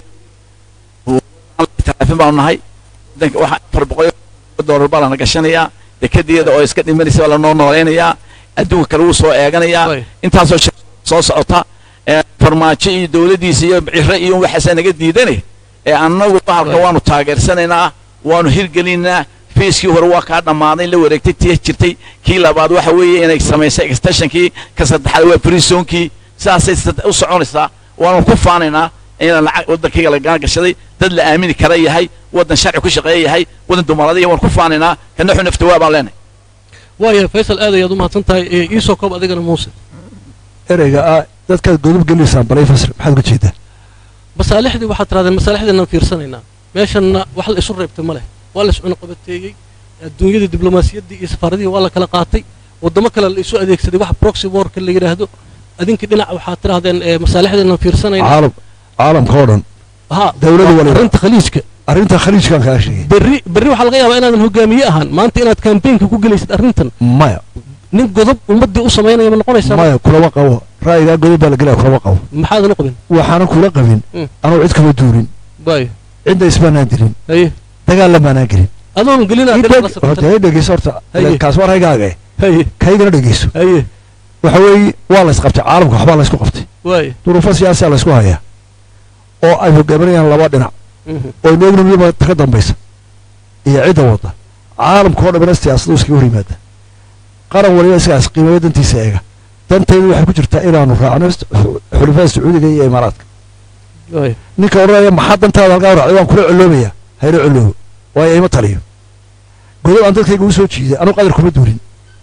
talaafin baan nahay danka waxa afar boqol doolar baa lana gashanayaa dekedeeda oo iska dhimanaysa baa lanoo nooleynayaa adduunka kale wuu soo eeganayaa Waay. intaasoo shir soo socota ee farmaajo iyo dowladdiisa iyo ciro iyo waxaasa naga diidane ee annagu bahalka Waay. waanu taageersanaynaa waanu hirgelinaynaa fiiskii hore waa kaa dhammaaday la wareegtay tii jirtay kii labaad waxa weeye inay samaysay extensionkii ka saddexaad waa prisoonkii sidaasay sad- u soconaysaa waanu ku faanaynaa inaan lacag waddankayga lagaa gashaday dad la aamini kara yahay waddan sharci ku shaqeeya yahay waddan dumarada waanu ku faanaynaa kana xun naftawaa baan leenahay waayahay faysal aad ayaad u mahadsan tahay ee iisoo koob adigana muuse ereyga ah dadkaad godub geliysaan balay fasir maxaad uga jeedaa masaalixdii waxaad tirahdeen masaalixdeenaan fiirsanaynaa meeshanna wax la isu reebtay ma leh waa la iscunuqabateeyey adduunyada diblomaasiyaddii iyo safaaradihii waa la kala qaatay waddamo kale la isu adeegsaday wax proxy warka la yidhaahdo adinkii dhinac waxaad tirahdeen ee masaalixdeenaan fiirsanaynaa caalam caalamka oo dhan ha dawladda waliba. arrinta khaliijka arrinta khaliijkaan kaa sheegay berri berri waxaa laga yaabaa inaadan hogaamiye ahaan maanta inaad kambeynka ku gelaysid arrintan maya nin godob ummaddii u samaynaya ma noqonaysaa maya kulama qabo ra'yigaa godub baa la gelaya kulama qabo maxaadan u qabin waxaanan kula qabin Mm. anuu cid kama duurin waayo cidda ismaanaan dirin haye dagaal lamaanaan gelin adoon gelinaa dhinac la horta safrata hay dhegeyso horta Haye. kaas war haygaaga haye kaygana dhegeyso haye waxa weeye waa la isqabtay caalamka waxbaa la isku qabtay waayo duruufo siyaasiya la isku hayaa oo ay hogaaminayaan laba dhinac Mhm. oo noogna midba ta ka dambaysa iyo cidda wadda caalamka oo dhamana siyaasadu iskaga hor yimaada qaran waliba isagaas qiimeeyo dantiisa eega dantaydu waxay ku jirtaa inaanu raacno is- xu- xulafada sacuudiga iyo imaaraadka waayo ninka odhanaya maxaa dantaada halkaa u raacday waan kula colloobaya hayla colloobo waayo ima taliyo godob aan dadkayga u soo jiiday anuu qadar kuma duurin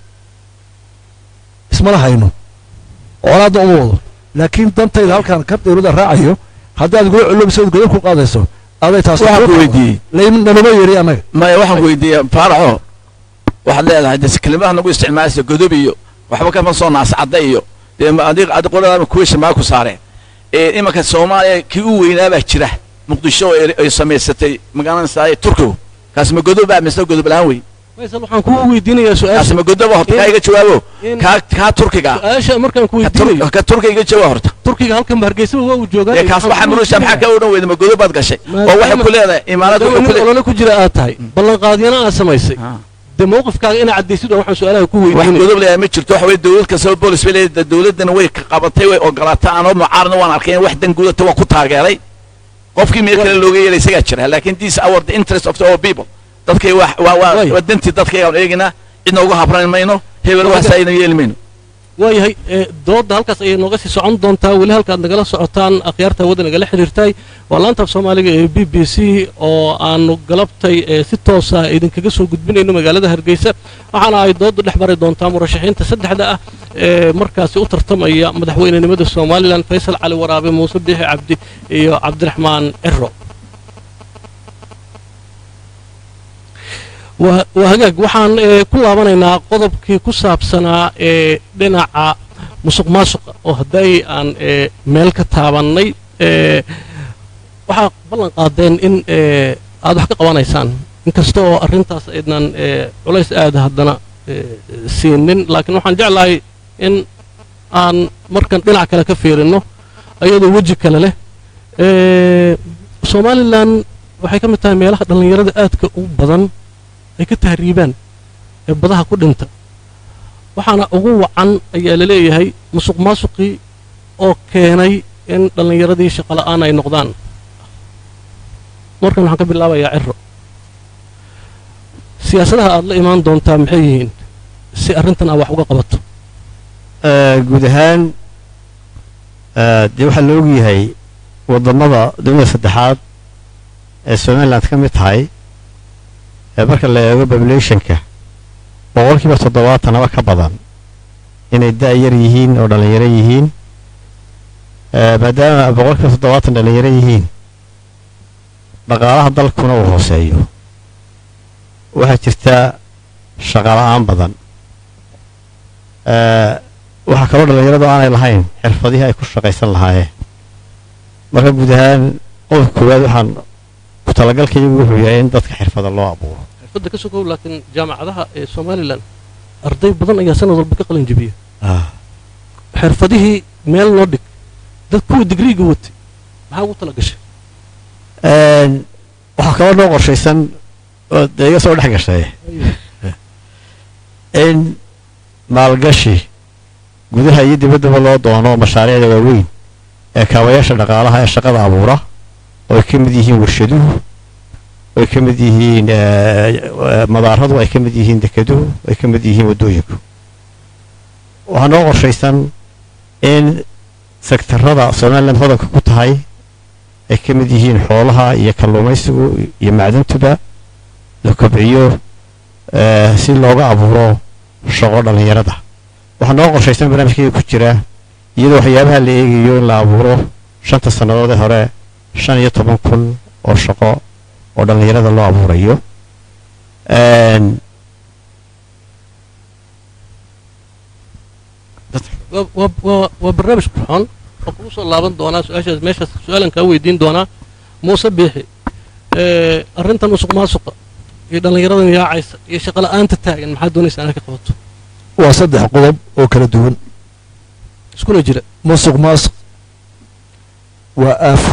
ismana hayno colaadna uma wado laakiin dantayda halkaan ka dawladda raacayo haddaad gula colloobayso ood godob ku qaadayso aday taas waxaan ku weydiiyey nanuma yeedhi annaga maya waxaan ku weydiiyey faaraxo waxaad leedahay de kelimaha nagu isticmaalaysa godob iyo waxba kama soo naascadda iyo dee ma- adig adi qoladaama kuweysha maa ku saareen ee imanka soomaaliya kii u weynaa baa jira muqdisho oo ay- ay samaysatay magaalanaysaa turkigu kaasi ma godob baa mise godob la-aan wey faysal waxaan kugu weydiinayaa kaasi su-aasha ma godob horta kaa iga jawaabo in- kaa kaa turkiga ah. su-aasha markaan ku ka Tur- weydiinayo ka turkiga iga jawaab horta turkiga halkan hargeysaba waa uu joogaa dee kaas waxaa murusa maxaa kaa odhan weyda ma godob baad gashay oo waxay ku leedahay imaarad maadaama wuxuu ku nin leedahay olole ku jira aad tahay ballanqaadyana aad samaysay Ah. dee mowqifkaaga inaa caddaysid oo waxaan su-aalaha ku wax weydiinaya godob leeyahay ma jirto waxa weye dawlad kastaba boolis bay leedahay dawladdana way ka qabatay way ogolaatay anoo mucaarna waan arkay in wax dan gudata waa ku taageeray qofkii meel kale looga yeelay isagaa jira laakiin this our the interest of the all people dadkay waa waa waa Way. waa dantii dadkaygaan eeginaa cidna uga habran mayno hebel waxaas ayna yeeli mayno waayahay ee, doodda halkaas ayay nooga sii socon doontaa weli halkaad nagala socotaan akhyaarta wadda nagala xiriirtay waa laanta af soomaaliga ee b b c oo aanu galabtay ee, si toosa idinkaga soo gudbinayno magaalada hargeysa waxaana ay dooddu dhex mari doontaa murashaxiinta saddexda ah ee markaasi u tartamaya madaxweynenimada somalilan faysal cali waraabe muuse biixi cabdi iyo cabdiraxmaan ciro waa waa hagaag waxaan ee, ku laabanaynaa qodobkii ku saabsanaa ee dhinaca musuq maasuqa oo hadday aan ee, meel ka taabannay ee, waxaa ballan qaadeen in ee, aad wax ka qabanaysaan inkasta oo arrintaas aydnan ee, culays aada haddana ee, siinin laakiin waxaan jeclahay in aan markan dhinac kale ka fiirinno ayadoo weji kale leh ee, somalilan waxay ka mid tahay meelaha dhallinyarada aadka u badan ay ka tahriibaan ee badaha ku dhinta waxaana ugu wacan ayaa la leeyahay musuq maasuqii oo keenay in dhallinyaradii shaqo la'aan ay noqdaan markan waxaan ka bilaabayaa ciro siyaasadaha aad la imaan doontaa maxay yihiin si arrintan aa wax uga qabato Eh, guud ahaan eh, dee waxaa la ogyahay waddamada dunida saddexaad ee somaliland ka mid tahay ee marka la eego populationka boqolkiiba toddobaatanaba ka badan inay da' yar yihiin oo dhallinyaro yihiin Eh, maadaama boqolkiiba toddobaatan dhallinyaro yihiin dhaqaalaha dalkuna uu hooseeyo waxaa jirta shaqala'aan badan Eh, waxaa kaloo dhallinyaradu aanay lahayn xirfadihii ay ku shaqaysan lahaayeen marka guud ahaan qodobka koowaad waxaan ku talagalkaygu wuxuu yahay in dadka xirfada loo abuuro xirfadda ka sokow laakiin jaamacadaha ee somalilan arday badan ayaa sanad walba ka qalin jebiya xirfadihii meel loo dhig dad kuwa digriiga watay maxaa ugu tala gashay Een, waxaa kaloo noo qorshaysan oo dee iga soo dhex gashay in maalgashi gudaha iyo dibaddaba loo doono mashaariicda waaweyn ee kaabayaasha dhaqaalaha ee shaqada abuura oo ay ka mid yihiin warshaduhu oo ay ka mid yihiin eh, eh, madaaradu ay ka mid yihiin dekeduhu ay ka mid yihiin waddooyinku waxaa noo qorshaysan in sektarada somaliland hodanka ku tahay ay ka mid yihiin xoolaha iyo kalluumaysigu iyo macdantuba la kobciyo eh, si looga abuuro shaqo dhallinyarada waxaa noo qorshaysan barnaamijkayga ku jira iyadoo waxyaabaha la eegayo in la abuuro shanta sannadood ee hore shan iyo toban kun oo shaqo oo dhallinyarada loo abuurayo Een, waa- waa- waa- waa barnaamij qurxoon oo kugu soo laaban doonaa su-aashaas meeshaas su-aalan kaa weydiin doonaa muuse biixi ee, arrintan musuq maasuqa iyo dhallinyaradan yaacaysa iyo shaqola'aanta taagan maxaa doonaysa inaad ka qabato waa saddex qodob oo kala duwan iskuna jira musuq maasuq waa aafo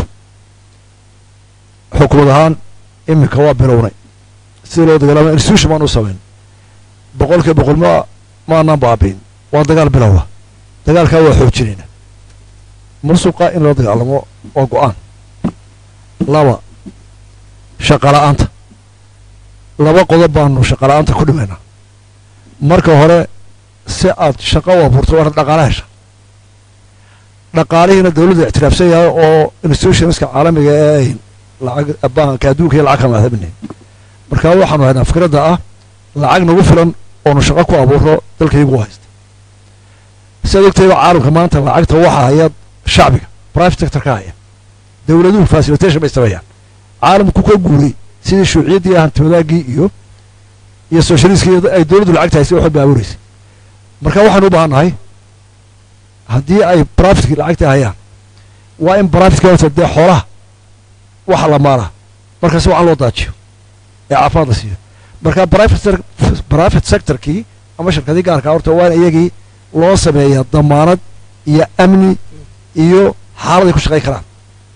xukumad ahaan iminka waa bilownay sidii loo dagaalama institution baan u samayn boqolkiiba boqol ma maanaan baabiin waa dagaal bilowa dagaalkaa waa xoojinayna musuqa in loo dagaalamo waa go-aan laba shaqala'aanta laba qodob baanu shaqala'aanta ku dhimaynaa marka hore si aad shaqo u abuurto waa inaad dhaqaala hesha dhaqaalihiina dawladda ictiraafsan yahay oo institutionska caalamiga ee ay lacag banka adduunka iyo lacag kama ahabinayn marka waxaanu haynaa fikradda ah lacag nagu filan oonu shaqo ku abuurno dalkaygu u haysta sidaad ogtayba caalamka maanta lacagta waxaa haya shacbiga private sector ka haya dawladuhu facilitation bay sameeyaan caalamku ka guuray sidii shuuciyaddii hantiwadaaggii iyo iyo socialistkii ay dawladdu lacagta haysay waxba baabuuraysay marka waxaanu u baahan nahay haddii ay brafitki lacagta hayaan waa in brafitki horta dee xoolaha waxa la maalaa marka si wacan loo daajiyo ee caafimaad la siiyo marka private private sectorkii ama shirkadii gaarka horta waa in iyagii loo sameeyaa damaanad iyo amni iyo xaalad ay ku shaqayn karaan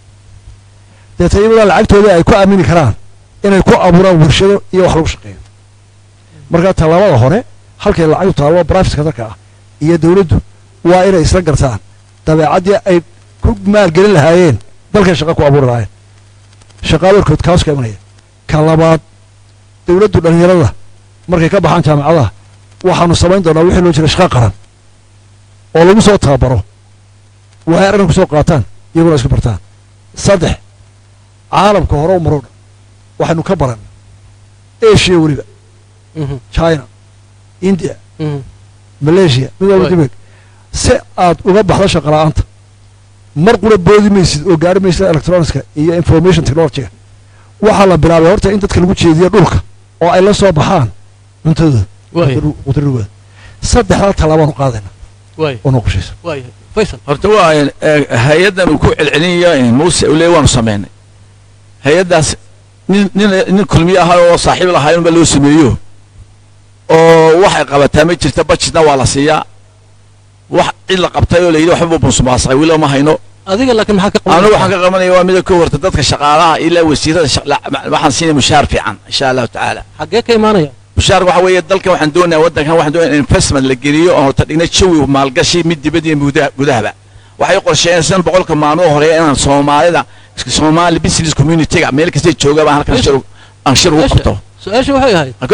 deeta iyadaa lacagtoodii ay ku aamini karaan inay ku abuuraan warshado iyo wax lagu shaqeeyo marka tallaabada hore halkay lacagtu taallo private sectorka ah iyo dawladdu waa inay isla gartaan dabeecaddii ay ku maalgelin lahaayeen dalkay shaqa ku abuuri lahaayeen shaqaadoorkood kaas ka imanaya ka labaad dawladdu dhallinyarada markay ka baxaan jaamacadaha waxaanu samayn doonaa wixii loo jira shaqa qaran oo lagu soo tababaro waxay arrin ku soo qaataan iyaguna isku bartaan saddex caalamka hore u maroo dhan waxaynu ka baran asia weliba Mhm, china india mhm. malaysia mid walba Right. dibeg si aad uga baxdo shaqala'aanta mar qura boodi maysid oo gaari maysid electronicska iyo information technologyga waxaa la bilaabay horta in dadka lagu jeediyo dhulka oo ay la soo baxaan cuntadooda waaya qudradigooda saddexdaa tallaabaanu qaadayna waaya oo noo qoshaysa waaya faysal horta waa eh, hay-addan uu ku celcelinayo eh, muuse uu leeyahy waanu samaynay hay-addaas nin nin nin kulmiye ahaa oo saaxiib lahaa inba loo sameeyo oo waxay qabataa ma jirta budgetna waa la siiyaa wax cid la qabtay oo la yidhi waxba bunsumaasaqay weli ma hayno adiga laakiin maxaa ka qaban anu waxaan ka qabanaya waa mida ka horta dadka shaqaalaha ilaa wasiirada shaq- la- waxaan siinaya mushaar fiican insha allahu tacaala xaggee ka imaanaya mushaar waxa weeye dalkan waxaan doonayaa waddankan waxaan doonaya in investment la geliyo oo horta dhigna jawi maalgashi mid dibad iyo gudaha- gudahaba waxay qorsheeyeen boqolka maalmo horeeya inaan soomaalida somali business community-ga meel kastay jooga baan halkan shir aan shir ugu qabto su-aasha waxay ahayd aan ka odhi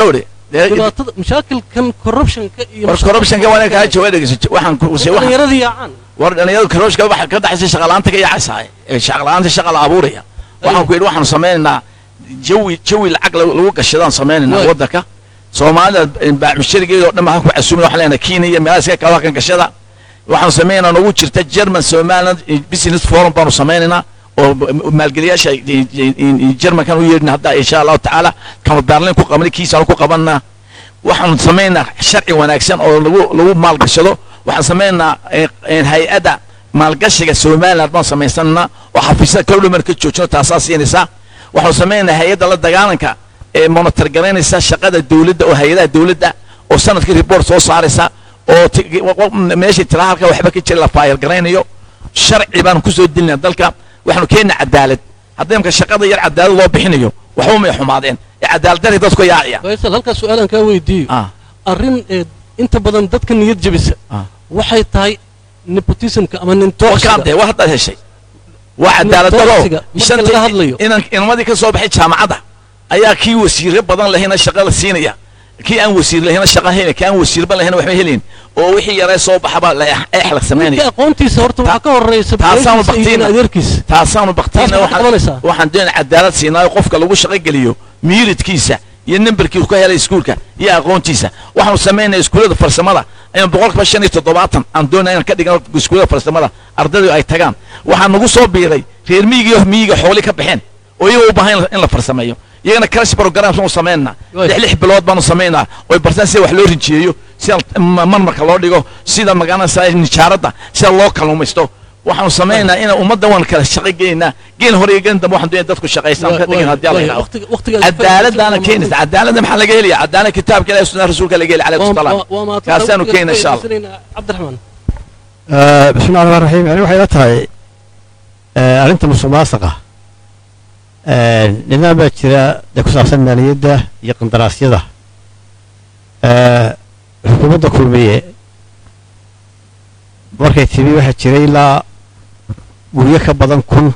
dee- dhibaatada mashaakilkan corruptionka iyo war corruptionka waa kaa jawaab dhegeyso waxaan ku waxaan dhallinyaradii yaacaan war dhalinyarada corruptionka waxa ka dhaxaysa shaqalaanta ka yaacaysaa ee shaqalaanta shaqa la abuuraya waxaan ku yidhi waxaanu sameynaynaa jawi jawi lacag lagu lagu gashadaan sameynaynaa Waay. waddanka soomaalida baacmusharigeeda oo dhan waxaan ku casuumina waxaan leenahay kenya iyo meelaha iska kala kan gashada waxaanu sameynaynaa nagu jirta german somaliland business forum baanu sameynaynaa oo maalgeliyaasha germankan u yeedhina hadda insha allahu tacaala kama berlin ku qabanay kiisaanu ku qabanaa waxaanu samaynaa sharci wanaagsan oo lagu lagu maalgashado waxaan samaynaa hay-adda maalgashiga somaliland baan samaysanaa oo xafiisyada kala dhuman ka joojino taasaa siinaysaa waxaanu samaynaa hay-adda la dagaalanka ee monitor garaynaysa shaqada dowladda oo hay-adaha dowladda oo sanadkii report soo saaraysa oo ti- wa- meeshii tiraa halka waxba ka jira la faayal garaynayo sharci baanu kusoo dilinaa dalka waxaanu keenaa cadaalad haddii imka shaqada yar cadaalad loo bixinayo waxba may xumaadeen ee cadaalad dari dadku yaacaya faysal halkaas su-aalan kaa weydiiyo ah arrin ee inta badan dadka niyad jebisa ah waxay tahay nepotismka ama waa nintoxiga kaantee waa haddaad heshay waa cadaalad daro Toxiga, marka laga hadlayo. inan inamadii ka soo baxay jaamacadda ayaa kii wasiirro badan lahayna shaqa la siinaya kii aan wasiir lahayna shaqa helin kii aan wasiirba lahayna waxba helin oo wixii yaree soo baxaba la eex eex la ninka samaynaya aqoontiisa horta waxaa ka horeysa taasaanu beeshiisa iyo baktiina. adeerkiisa taasaanu Taas baktiina maxaad waxaan qabanaysaa? waxaan doonaa cadaalad siinaayo qofka lagu shaqo geliyo miiridkiisa iyo nambarkiisu ka helay iskuulka iyo aqoontiisa waxaanu samaynaya iskuullada farsamada ayaan boqolkiiba shan iyo toddobaatan aan doonaya inaan ka dhigano iskuullada farsamada ardaydu ay tagaan waxaa nagu soo biiray reer miyiga iyo miyiga xooli ka baxeen oo iyaga u baahan in la farsameeyo iyagana crash programs baanu samaynaa Waay. lix lix bilood baanu samaynaa oy bartaan sida wax loo rinjiyeeyo sida ma- marmarka loo dhigo sida magaranaysa nijaaradda sida loo kalluumaysto waxaanu samaynaa inaan ummadda waan kala shaqo geynaa geen hore iyo geen dambe waxaan doonaya dadku shaqaystaan ka dhigan haddii alla yidhahdo cadaaladdaana keenaysa cadaaladda maxaa laga helaya cadaalad kitaabka ilahi sunnaha rasuulka laga heli calayhi salaam kaasaanu keena insha allah cabdiraxmaan آه، بسم الله الرحمن الرحيم يعني waxay la tahay آه، arrinta musuqmaasuqa آه، nidaam baa jira ee ku saabsan maaliyadda iyo qandaraasyada آه، xukuumadda kulmiye markay timi waxaa jiray ilaa guryo ka badan kun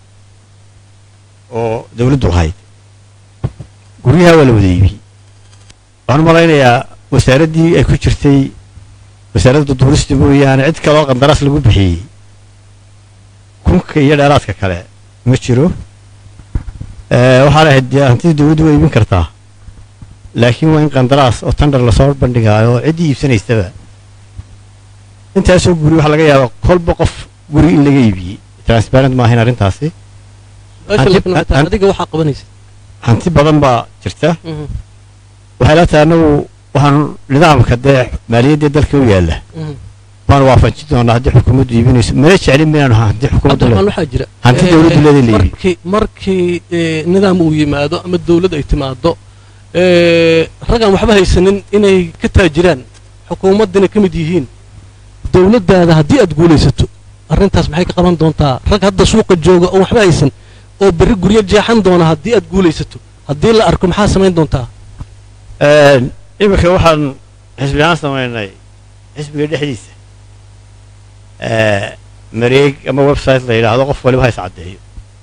oo dawladdu lahayd guryaha waa la wada iibiyey waxaan u malaynayaa wasaaraddii ay ku jirtay wasaaradda duurista mooyaane cid kaloo qandaraas lagu bixiyey kunka iyo dheeraadka kale ma jiro Eh, waxaan ahayd dee hantidii dawladdu waa iibin kartaa laakiin waa in qandaraas oo tandar lasoo bandhigaayo oo ciddii iibsanaysaba intaasoo guri waxaa laga yaabaa kolba qof guri in laga iibiyey transparent ma ahayn arrintaasi Hanti- adiga waxaa qabanaysa hanti badan baa jirta waxay la tahay annagu waxaan nidaamka dee maaliyaddee dalka u yaalla waan waafajin doonaa haddii xukuumaddu iibinayso mana jeclin minaanu haddii xukuumaddu cabdiraxmaan le- waxaa jira hanti eh, dawladdu leeday la iibiyo markii markii eh, nidaam uu yimaado ama dawlad ay timaado eh, raggaan waxba haysanin inay ka taajiraan xukuumaddina ka mid yihiin dawladdaada haddii aad guulaysato arrintaas maxay ka qaban doontaa rag hadda suuqa jooga oo waxba haysan oo berri guryo jeexan doona haddii aad guulaysato haddii la arko maxaa samayn doontaa Een, iminka waxaan xisbi ahaan samaynay xisbiga dhexdiisa ee, mareeg ama website la yidhaahdo qof waliba ha is caddeeyo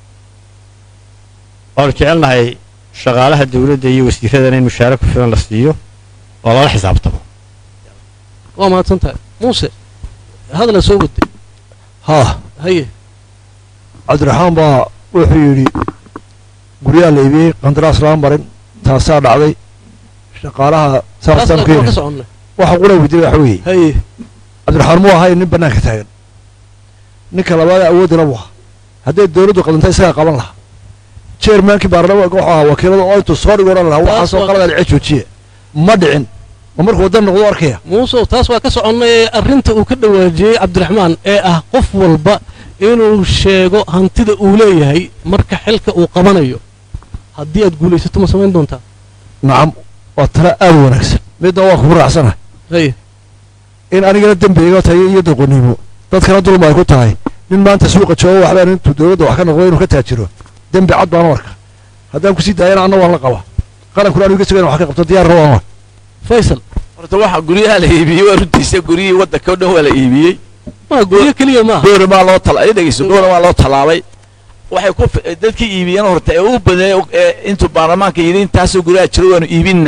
waanu jecelnahay shaqaalaha dawladda iyo wasiiradana in mushaare ku filan la siiyo oo lala xisaabtamo waa mahadsan tahay muuse hadala soo waday haa haye cabdiraxmaan baa wuxuu yidhi guryaha la iibiyey qandaraas lama marin taasaa dhacday shaqaalaha taas saasaan waa keenay ka soconnay waxa qura weydiinay waxa weeye haye cabdiraxmaan muu ahay nin bannaanka taagan ninka labaad awoodana buu ahaa hadday dawladdu qadantay isagaa qaban lahaa chairmankii baarlamaanka wuxuu ahaa wakiilada oo intuu soo dhigo odhan lahaa Taas waxaasoo waa- qalada dhice joojiye ma dhicin ma markuu waddan noqdo arkaya muusow taas waa ka soconnay ee arrinta uu ka dhawaajiyey cabdiraxmaan ee ah qof walba inuu sheego hantida uu leeyahay marka xilka uu qabanayo haddii aad guulaysato ma samayn doontaa nacam waa tala aad u wanaagsan midna waa kugu raacsanahay haye in anigana dembi iga tahay iyo doqonnimo dadkana dulma ay ku tahay nin maanta suuqa joogo waxbaan intuu dawladda wax ka noqdo inuu ka taajiro dembi cad baan u arka haddaan kusii daayana anna waan la qaba qarankuna anigu iga sugayn wax ka qabto diyaarna waan faysal horta waxa guryaha la iibiyey waa runtiisa guryihii waddanka o dhan waa la iibiyey ma guryo keliya maaha goora maa loo tala dhegeyso goora maa loo tallaabay waxay ku fi- dadkii iibiyeen horta ee u badeey ee intuu baarlamaanka yidhi intaasoo guryaha jiro waanu iibinaa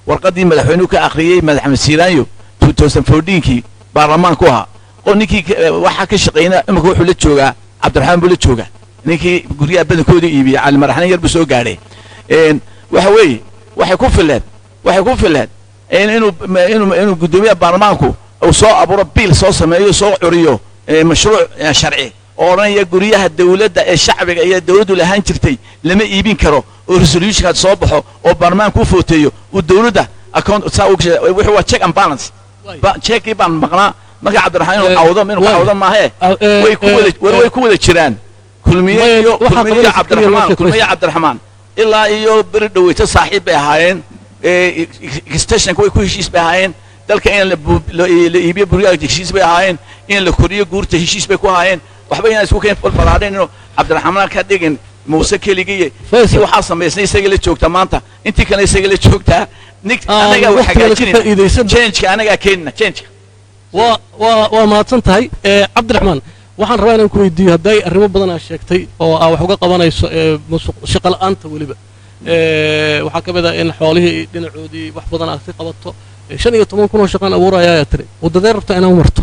warqaddii madaxweynuhu ka akhriyey madaxmed siiraanyo kii baarlamaanku ahaa oo ninkii waxaa ka shaqeynaa imika wuxuu la joogaa cabdiraxmaan buu la joogaa ninkii guryaha badankooda iibiyey cali maraxnin yar buu soo gaadhay waxa weeye waxay ku fileen waxay ku fileen inuu inuu inuu guddoomiyaha baarlamaanku uu soo abuuro biil soo sameeyo soo curiyo mashruuc sharci oo odhanaya guryaha dawladda ee shacbiga iyo dawladdu lahaan jirtay lama iibin karo oo resolutionkaad soo baxo oo baarlamaanku u footeeyo uu dawladda account saa u wuxuu waa check and balance checkii baan maqnaa marka cabdiraxmaan inuu cawdo inuu cawdo maahe way ku wada war way ku wada jiraan kulmiye iyo kulmiye iyo cabdiraxmaan kulmiye cabdiraxmaan ilaa iyo beri dhaweyto saaxiib bay ahaayeen extensionka way ku heshiis bay ahaayeen dalka in la iibiyo buryaha heshiis bay ahaayeen in la koriyo guurta heshiis bay ku ahaayeen waxba inaan isku keen balbalaadhayn inuu cabdiraxmaan ka dhigin muuse keligiiye intii waxaa samaysnay isaga la joogta maanta intii kale isaga la joogtaa nig anagaa wax hagaajinayna changeka anagaa keenina changeka waa waa waa mahadsan tahay cabdiraxmaan waxaan rabaa inaan ku weydiiyo hadday arrimo badan aa sheegtay oo aa wax uga qabanayso musuq shaqo la'aanta weliba waxaa ka mid ah in xoolihii dhinacoodii wax badan aad ka qabato shan iyo toban kun oo shaqaan abuuraya ayaa tiri waddadee rabta inaan u marto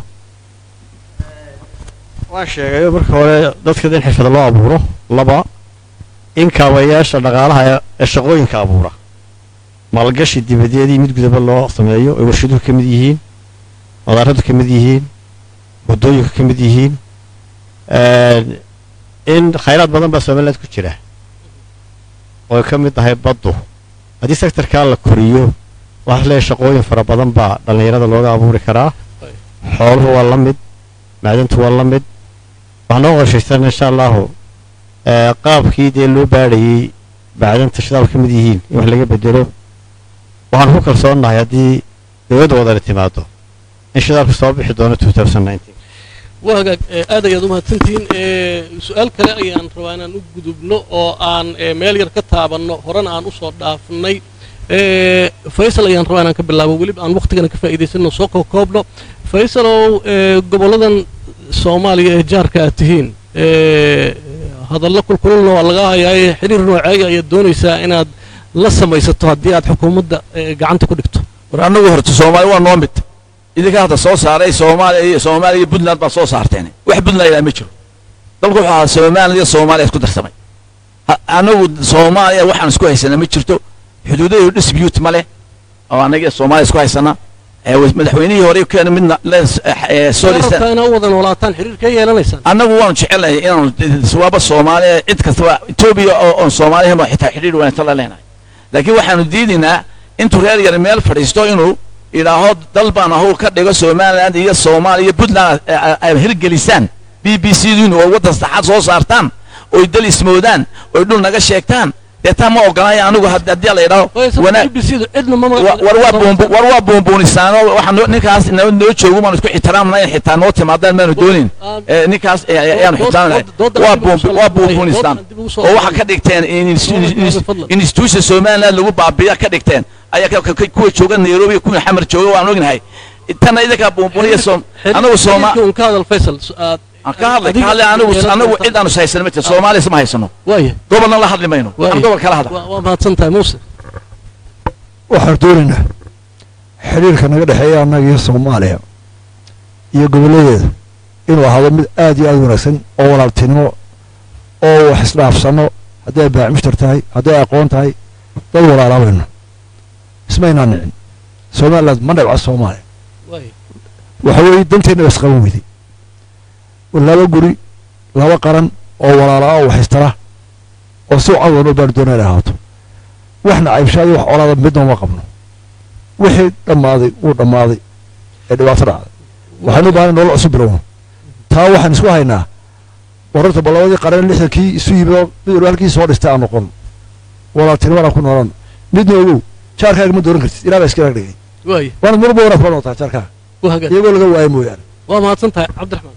waan sheegayo marka hore dadka in xirfada loo abuuro laba in kaabayaasha dhaqaalaha ee shaqooyinka abuura maalgashi dibadeedii mid gudaba loo sameeyo ay warshaduhu ka mid yihiin madaaradu ka mid yihiin waddooyinku ka mid yihiin in khayraad badan baa somaliland ku jira oo ka mid tahay baddu haddii sektorkaa la koriyo waxaa leeyahay shaqooyin fara badan baa dhallinyarada looga abuuri karaa xooluhu waa la mid macdantu waa la mid waxaa noo qorshaysan insha allahu qaabkii dee loo baadhayey macdanta shidaal ka mid yihiin in wax laga bedelo waxaan ku kalsoonnahay haddii dowladda wadani timaado in shidaalku soo bixi doono waa hagaag aad ayaad u mahadsantihiin su-aal kale ayaan rabaa inaan u gudubno oo aan meel yar ka taabanno horena aan u soo dhaafnay faysal ayaan rabaa inaan ka bilaabo weliba aan wakhtigana ka faa'iidaysanno soo koobkoobno faysalow gobolladan soomaaliya ee jaarka aad tihiin hadallo kulkululna waa laga hayaaye xiriir nooceeya ayaad doonaysaa inaad la samaysato haddii aad xukuumadda gacanta ku dhigto war annagu horta soomaali waa noo mid idinka hadda soo saaray soomaaliya iyo soomaaliya iyo puntland baa soo saarteen wax puntland ilaa ma jiro dalku wuxuu ahaa somaliland iyo soomaaliya isku darsamay annagu soomaaliya waxaan isku haysanaa ma jirto xuduudadeedu dispute ma leh oo annaga soomaaliya isku haysana madaxweynihii hore keena midna rabtaa inaa u wada noolaataan xiriirkee yeelanaysaan annagu waanu jecelnahay inaanu waaba soomaaliya cid kastaba etoobiya oon soomaaliya xitaa xidhiir wanaagsan la leenahay laakiin waxaanu diidaynaa intuu reer yar meel fadhiisto inuu idhaaho dal baan ahu ka dhigo somaliland iyo soomaaliya iyo puntland ay hirgelisaan b b c dun oo waddan saddexaad soo saartaan oy dal ismoodaan oy dhul naga sheegtaan dee taa ma ogolaayo anigu haddii la idhaaho war waa buunbuunisaano waxaa ninkaas noo joogo baanu isku ixtiraamna in xitaa noo timaadaan maanu doonin ninkaas ayaanu ixtiraamnahay waa buunbuunisaan oo waxaa ka dhigteen institution somaliland lagu baabiya ka dhigteen ayaa kuwa jooga nairobi kuwa xamar jooga waan ognahay tanna idinkaa buunbuuniya anagu sooma aan ka hadlay ka hadlay anigu anagu cid aanu haysan ma jirto soomaaliya isma haysano waaya gobolna la hadli mayno waxaan gobol kala hadla waa mahadsan tahay muuse waxaan doonaynaa xidhiirka naga dhexeeya annaga iyo soomaaliya iyo gobolladeeda inuu ahaado mid aad iyo aad wanaagsan oo walaaltinimo oo wax isdhaafsanno hadday baacmishtar tahay hadday aqoon tahay dad walaalaabayno ismaynaa nicin somaliland ma dhibca soomaaliya waxa weeye danteenna ba isqaban weyday laba guri laba qaran oo walaalaa oo waxistara oo si cawan oo baan doonaa inay ahaato waxna caybshaada wax colaada midna uma qabno wixii dhammaaday wuu dhammaaday ee dhibaato dhacday waxaan u baahan nolol cusub bilowno taa waxaan isku haynaa wararta ballabadii qaran lixdankii isu yimid oo mid walba halkii soo dhistay aan noqon walaaltinimadaan ku noolan midna ogow jaarkaaga ma dooran kartid ilaa baa iska dhigay waaya waanad marba wanaag kula noqotaa jaarkaaga waa hagaag iyagoo laga waayo mooyaane waa mahadsan tahay cabdiraxmaan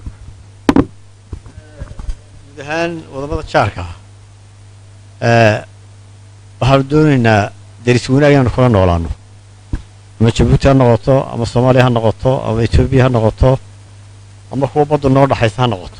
guud ahaan wadamada jaarka ah waxaanu doonaynaa deris wanaag inaanu kula noolaano ama jabuuti ha noqoto ama soomaaliya ha noqoto ama etoobiya ha noqoto ama kuwa baddu noo dhaxaysa ha noqoto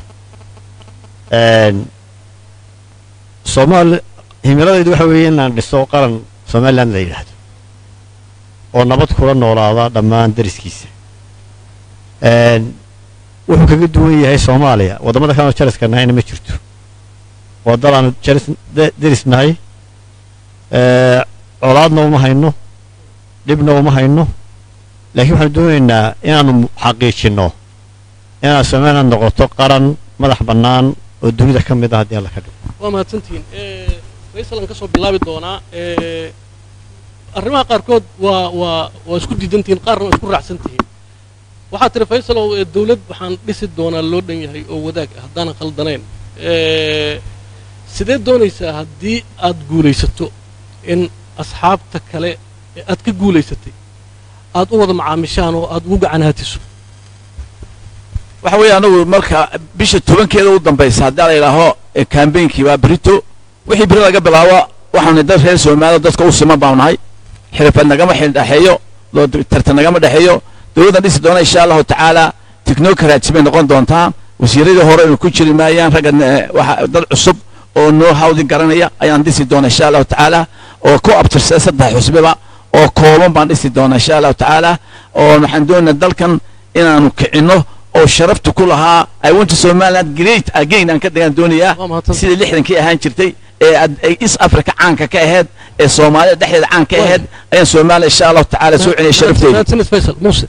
soomaali himiladaydu waxa weeye inaan dhiso qaran somaliland la yidhaahdo oo nabad kula noolaada dhammaan dariskiisa Een, wuxuu kaga duwan yahay soomaaliya waddamada kalena jariska nahayna ma jirto waa dal aanu jaris de- deris nahay Ee, colaadna uma hayno dhibna uma hayno laakiin waxaanu doonaynaa inaanu xaqiijinno inaad somaliland noqoto qaran madax bannaan oo dunida ka mid ah haddii alla ka dhigo waa mahadsantihiin Eh, faysal aan ka soo bilaabi doonaa Eh, arrimaha qaarkood waa waa waa isku diidantihiin qaarna waa isku raacsantihiin waxaa tiri faysalow eh, dawlad waxaan dhisi doonaa loo dhan yahay oo wadaag ah haddaanan khaldanayn Eh, sidee doonaysaa haddii aad guulaysato in asxaabta kale ee aad ka guulaysatay aad u wada macaamishaan oo aad ugu gacanhaatiso waxa weeye anagu marka bisha tobankeeda u dambaysa haddii la yidhaaho ee kambeynkii waa berito wixii beri laga bilaabo waxaanu dad reer soomaaliya dadka u siman baanu nahay xirfad nagama xil dhexeeyo loo tartan nagama dhexeeyo dowladdan dhisi doona insha allahu tacaala technocrats bay noqon doontaa wasiiradii hore inu ku jiri maayaan ragga eh, waxa dad cusub oo noo hawdin garanaya ayaan dhisi doona insha allahu tacaala oo ku abtirsada saddex xusbiba oo kooban baan dhisi doona insha allahu tacaala oo waxaan doonaynaa dalkan inaanu kicinno oo sharafta ku lahaa i want to somaliland great again aan ka degaan doonayaa waa mahadsan sidii lixdankii ahaan jirtay ee ad- ay east africa caanka ka ahayd ee soomaalida dhexdeeda caan ka ahayd ayaan soomaaliya insha allahu tacaala soo celiyay sharafteeda mahadsanid faysal muuse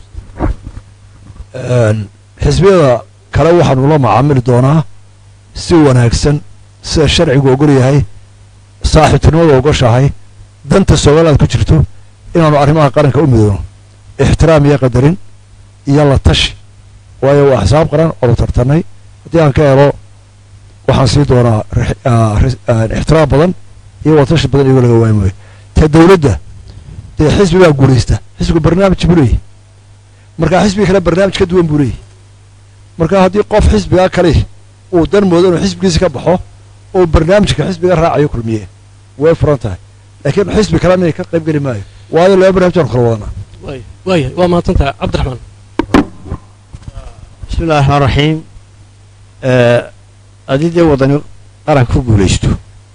Een, xisbiyada kale waxaanu la macaamili doonaa si wanaagsan sida sharcigu ogol yahay saaxiibtinimada ogoshahay danta somaliland ku jirto inaanu arrimaha qaranka u midoono ixtiraam iyo qadarin iyo la tashi waayo waa xisaab qaran oonu tartanay haddii aan ka helo waxaan sii doonaa rix- ah, ris- ah, ixtiraam badan iyo la tashi badan iyagoo laga waayi maayo ta dowladda dee xisbi baa guulaysta xisbigu barnaamij buu leeyahy marka xisbiga kale barnaamij ka duwan buu leeyahy marka haddii qof xisbigaa kale uu dan moodo inuu xisbigiisa ka baxo oo barnaamijka xisbiga raacayo kulmiye way furan tahay laakiin xisbi kalena ka qayb geli maayo waayo laba barnaamij aanu kala wadanaa waaya waayahay waa mahadsan tahay cabdiraxmaan bismi illahi raxmaan raxiim Ee, haddii dee wadani qaran ku guulaysto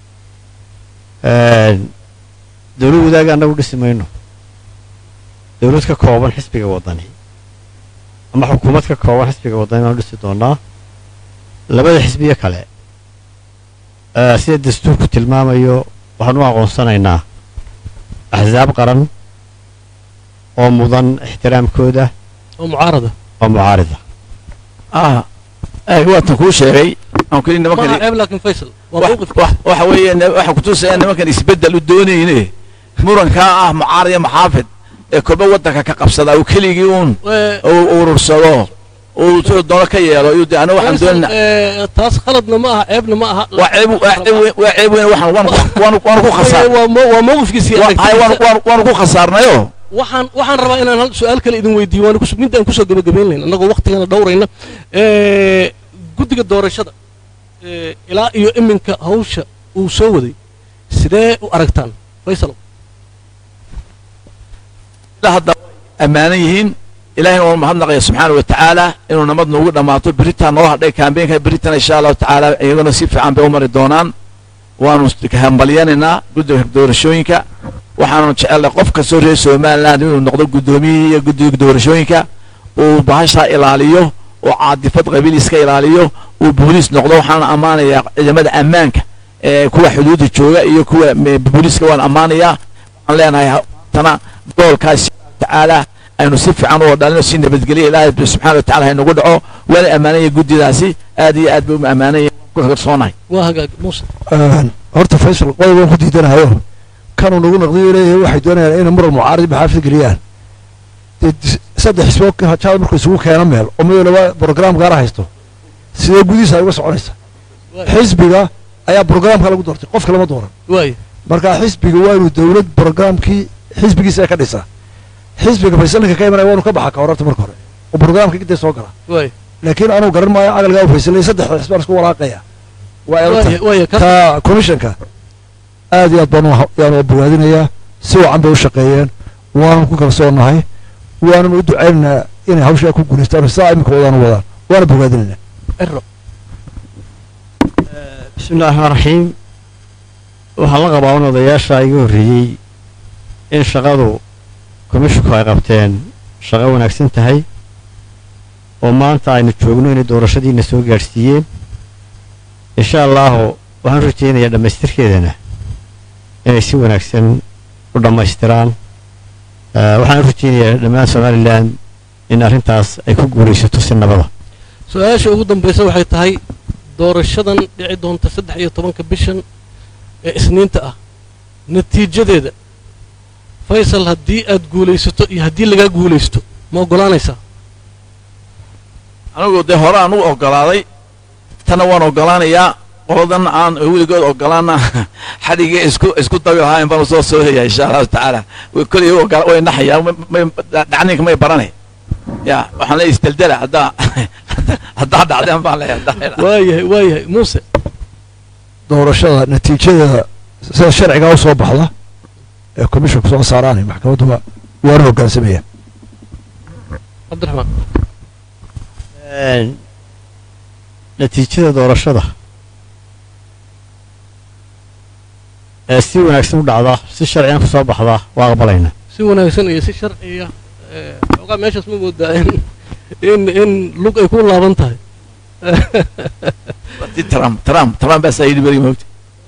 Een, dowlad wadaaga annagu dhisi mayno dowlad ka kooban xisbiga wadani ama xukuumad ka kooban xisbiga wadani baanu dhisi doonaa labada xisbiye kale ee, sida dastuurku tilmaamayo waxaan u aqoonsanaynaa axsaab qaran oo mudan ixtiraamkooda oo mucaarada oo mucaarida ah ay waatan kuu sheegay aan kuli maaha nimankan ceeb laakiin faysal waa wax- mawqifka wax- waxa weeye ne- waxaan kutusaya nimankan isbeddel u doonayne murankaa ah mucaarad iyo maxaafid ee kolba waddanka ka qabsada uu keligii uun Eh, uu urursado uu siduu doono ka yeelo iyuu de aniga waxaan faysal, doonayna eh, taas khaladna ma aha ceebna ma aha waa ceeb waa ceeb weyn- waa ceeb weyn waxaan waanu waanu waanu ku khasaar waa mo- waa mawqifkiisii wa- hay, waanu aragtidiisa. waanu waanu ku khasaarnayo waxaan waxaan rabaa inaan hal su-aal kale idin weydiiyo waan kus- mid aan kusoo gabagabayn lahayn annagoo waqtigana dhowrayna Eh, guddiga doorashada eh, ilaa iyo iminka hawsha uu soo waday sidee u aragtaan faysal ilaa hadda ammaanan yihiin ilaahayna waanu mahadnaqaya subxaana wa tacaala inuu nabad noogu dhammaato beritaan noo hadhay kaambeenka beritan insha allahu tacaala iyaguna si fiican bay u mari doonaan waanu hambalyanaynaa guddiga doorashooyinka waxaanu jecelnay qof kastoo reer somaliland inuu noqdo guddoomiyihii iyo guddiga doorashooyinka uu bahashaa ilaaliyo oo caadifad qabiil iska ilaaliyo uu booliis noqdo waxaana ammaanayaa ciidamada ammaanka ee kuwa xuduudda jooga iyo kuwa me- booliiska waan ammaanayaa waxaan leenahay tana goolkaas tacaala aynu si fiican u wadhalino si nabadgelya ilaahay subxaana wa tacaala haynagu dhaco waana ammaanaya guddidaasi aad iyo aad bay u ammaanaya ku kalsoonahay waa hagaag muuse Een, horta faysal qodob waan ku diidanahayo kanuu nagu naqdiyo leeyahay waxay doonayaan inay muran mucaarad maxaafid geliyaan dee dis- saddex xisbood ka- jaad markuu isugu keeno meel oo mid walba brograam gaara haysto sidee gudihiisa ay uga soconaysa xisbiga ayaa brograamka lagu doortay qofka lama dooran waaya marka xisbiga waa inuu dowlad brograamkii xisbigiisa ay ka dhisaa xisbiga faysalinka ka imanaya waanu ka baxa ka horarta marka hore oo brograamka gidee soo gala waaya laakiin anuu garan maayo cagalgaa u faysalay saddex xisbaan isku walaaqaya waa waaya elta waaya ka ta commissionka aad iyo aad baan u- yaan u bogaadinayaa si wacan bay u shaqeeyeen waanu ku kalsoonahay waanan u ducaynaynaa inay hawshaa ku guulaystaan saa iminka wadaan u wadaan waana bogaadinaynaa ero bismi illahi raxmaan raxiim waxaan la qabaa un odayaasha iga horreeyey in shaqadu komishinku ay qabteen shaqo wanaagsan tahay oo maanta aynu joogno inay doorashadiina soo gaadhsiiyeen insha allaahu waxaan rajaynayaa dhammaystirkeedana inay si wanaagsan u dhammaystiraan waxaan rajaynayaa dhammaan somalilan in arrintaas ay ku guulaysato si nabada su-aasha ugu dambaysa waxay tahay doorashadan dhici doonta saddex iyo tobanka bishan ee isniinta ah natiijadeeda faysal haddii aad guulaysato iyo haddii lagaa guulaysto ma oggolaanaysaa anigu dee hore aan u oggolaaday tanna waan oggolaanayaa qoladan aan weligood oggolaana xadhigii isku isku dabi lahaa in baan soo soohaya insha allahu tacaala kolay way naxayaan dhacninka may baranay ya waxaan leeyahay isdeldela haddaa haddaa dhacdeen baan leeyahay waayahay waayahay muuse doorashada natiijadeeda sida sharcigaa u soo baxda ee commissionka soo saaraanay maxkamadduba waana hoggaansamaya cabdiraxmaan natiijada doorashada ee si wanaagsan u dhacda si sharciyan ku soo baxda waa aqbalaynaa si wanaagsan iyo si sharciya xoogaa meeshaas ma moodaa in in in lug ay ku laaban tahay trump trump trump baa saa yidhi beri moogta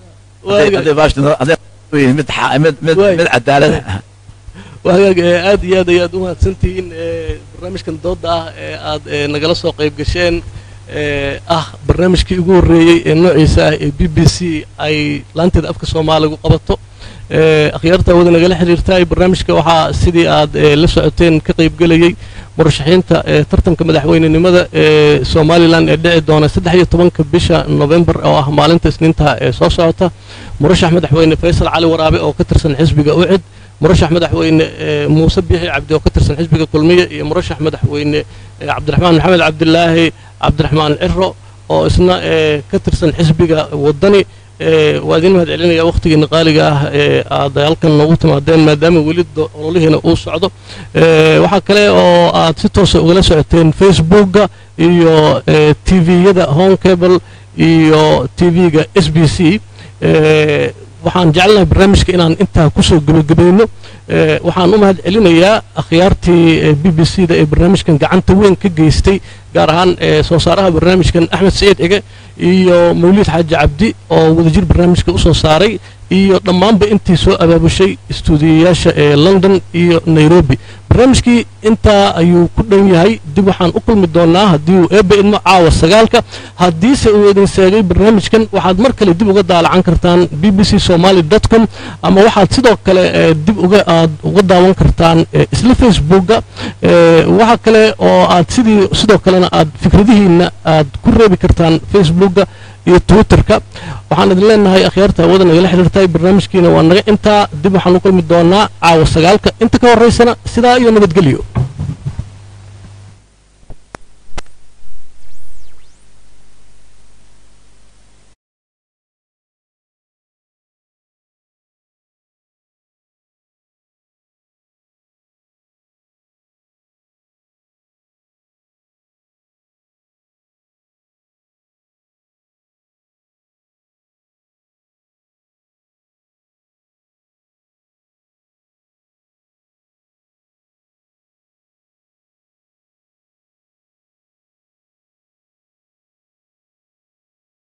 mid mid mid mid cadaalada waagaag aad iyo aad ayaad u mahadsantihiin barnaamijkan dooda ah ee aad nagala soo qayb gasheen ah barnaamijkii ugu horreeyey ee noociisa ah ee b b c ay laanteeda afka soomaaligu qabato akhyaarta wada nagala xiriirtaay barnaamijka waxaa sidii aad la socoteen ka qaybgelayey murashaxiinta tartanka madaxweynenimada ee somalilan ee dhici doona saddex iyo tobanka bisha novembar oo ah maalinta isniinta ee soo socota murashax madaxweyne faysal cali waraabe oo ka tirsan xisbiga ucid murashax madaxweyne muuse biixi cabdi oo ka tirsan xisbiga kulmiye iyo murashax madaxweyne cabdiraxmaan maxamed cabdilaahi cabdiraxmaan ciro oo isna ka tirsan xisbiga wadani waa idin mahad celinaya wakhtigiina qaaliga ah ee aad halkan noogu timaadeen maadaama weli ololihiina uu socdo waxaa kale oo aad si toosa ugala socoteen facebookga iyo tviyada home cable iyo tv-ga s b c waxaan jecelnahay barnaamijka inaan intaa kusoo gebagabayno waxaan u mahad celinayaa akhyaartii b b c da ee barnaamijkan gacanta weyn ka geystay gaar ahaan soo saaraha barnaamijkan axmed saciid cige iyo mawliid xaaji cabdi oo wadajir barnaamijka u soo saaray iyo dhammaanba intii soo abaabushay istuudiyayaasha ee london iyo nairobi barnaamijkii intaa ayuu ku dhan yahay dib waxaan u kulmi doonaa haddii uu eebba idmo caawa sagaalka haddiise uu idin seegay barnaamijkan waxaad mar kale dib uga daalacan kartaan b b c somaly dot com ama waxaad sidoo kale dib uga aad uga daawan kartaan isla facebookga waxa kale oo aad sidii sidoo kalena aad fikradihiinna aad ku reebi kartaan facebookga iyo twitterka waxaan idin leenahay akhyaarta hawada nagala xiriirtay barnaamijkiina waa naga intaa dib waxaan u kulmi doonaa caawa sagaalka inta ka horraysana sidaa iyo nabadgelyo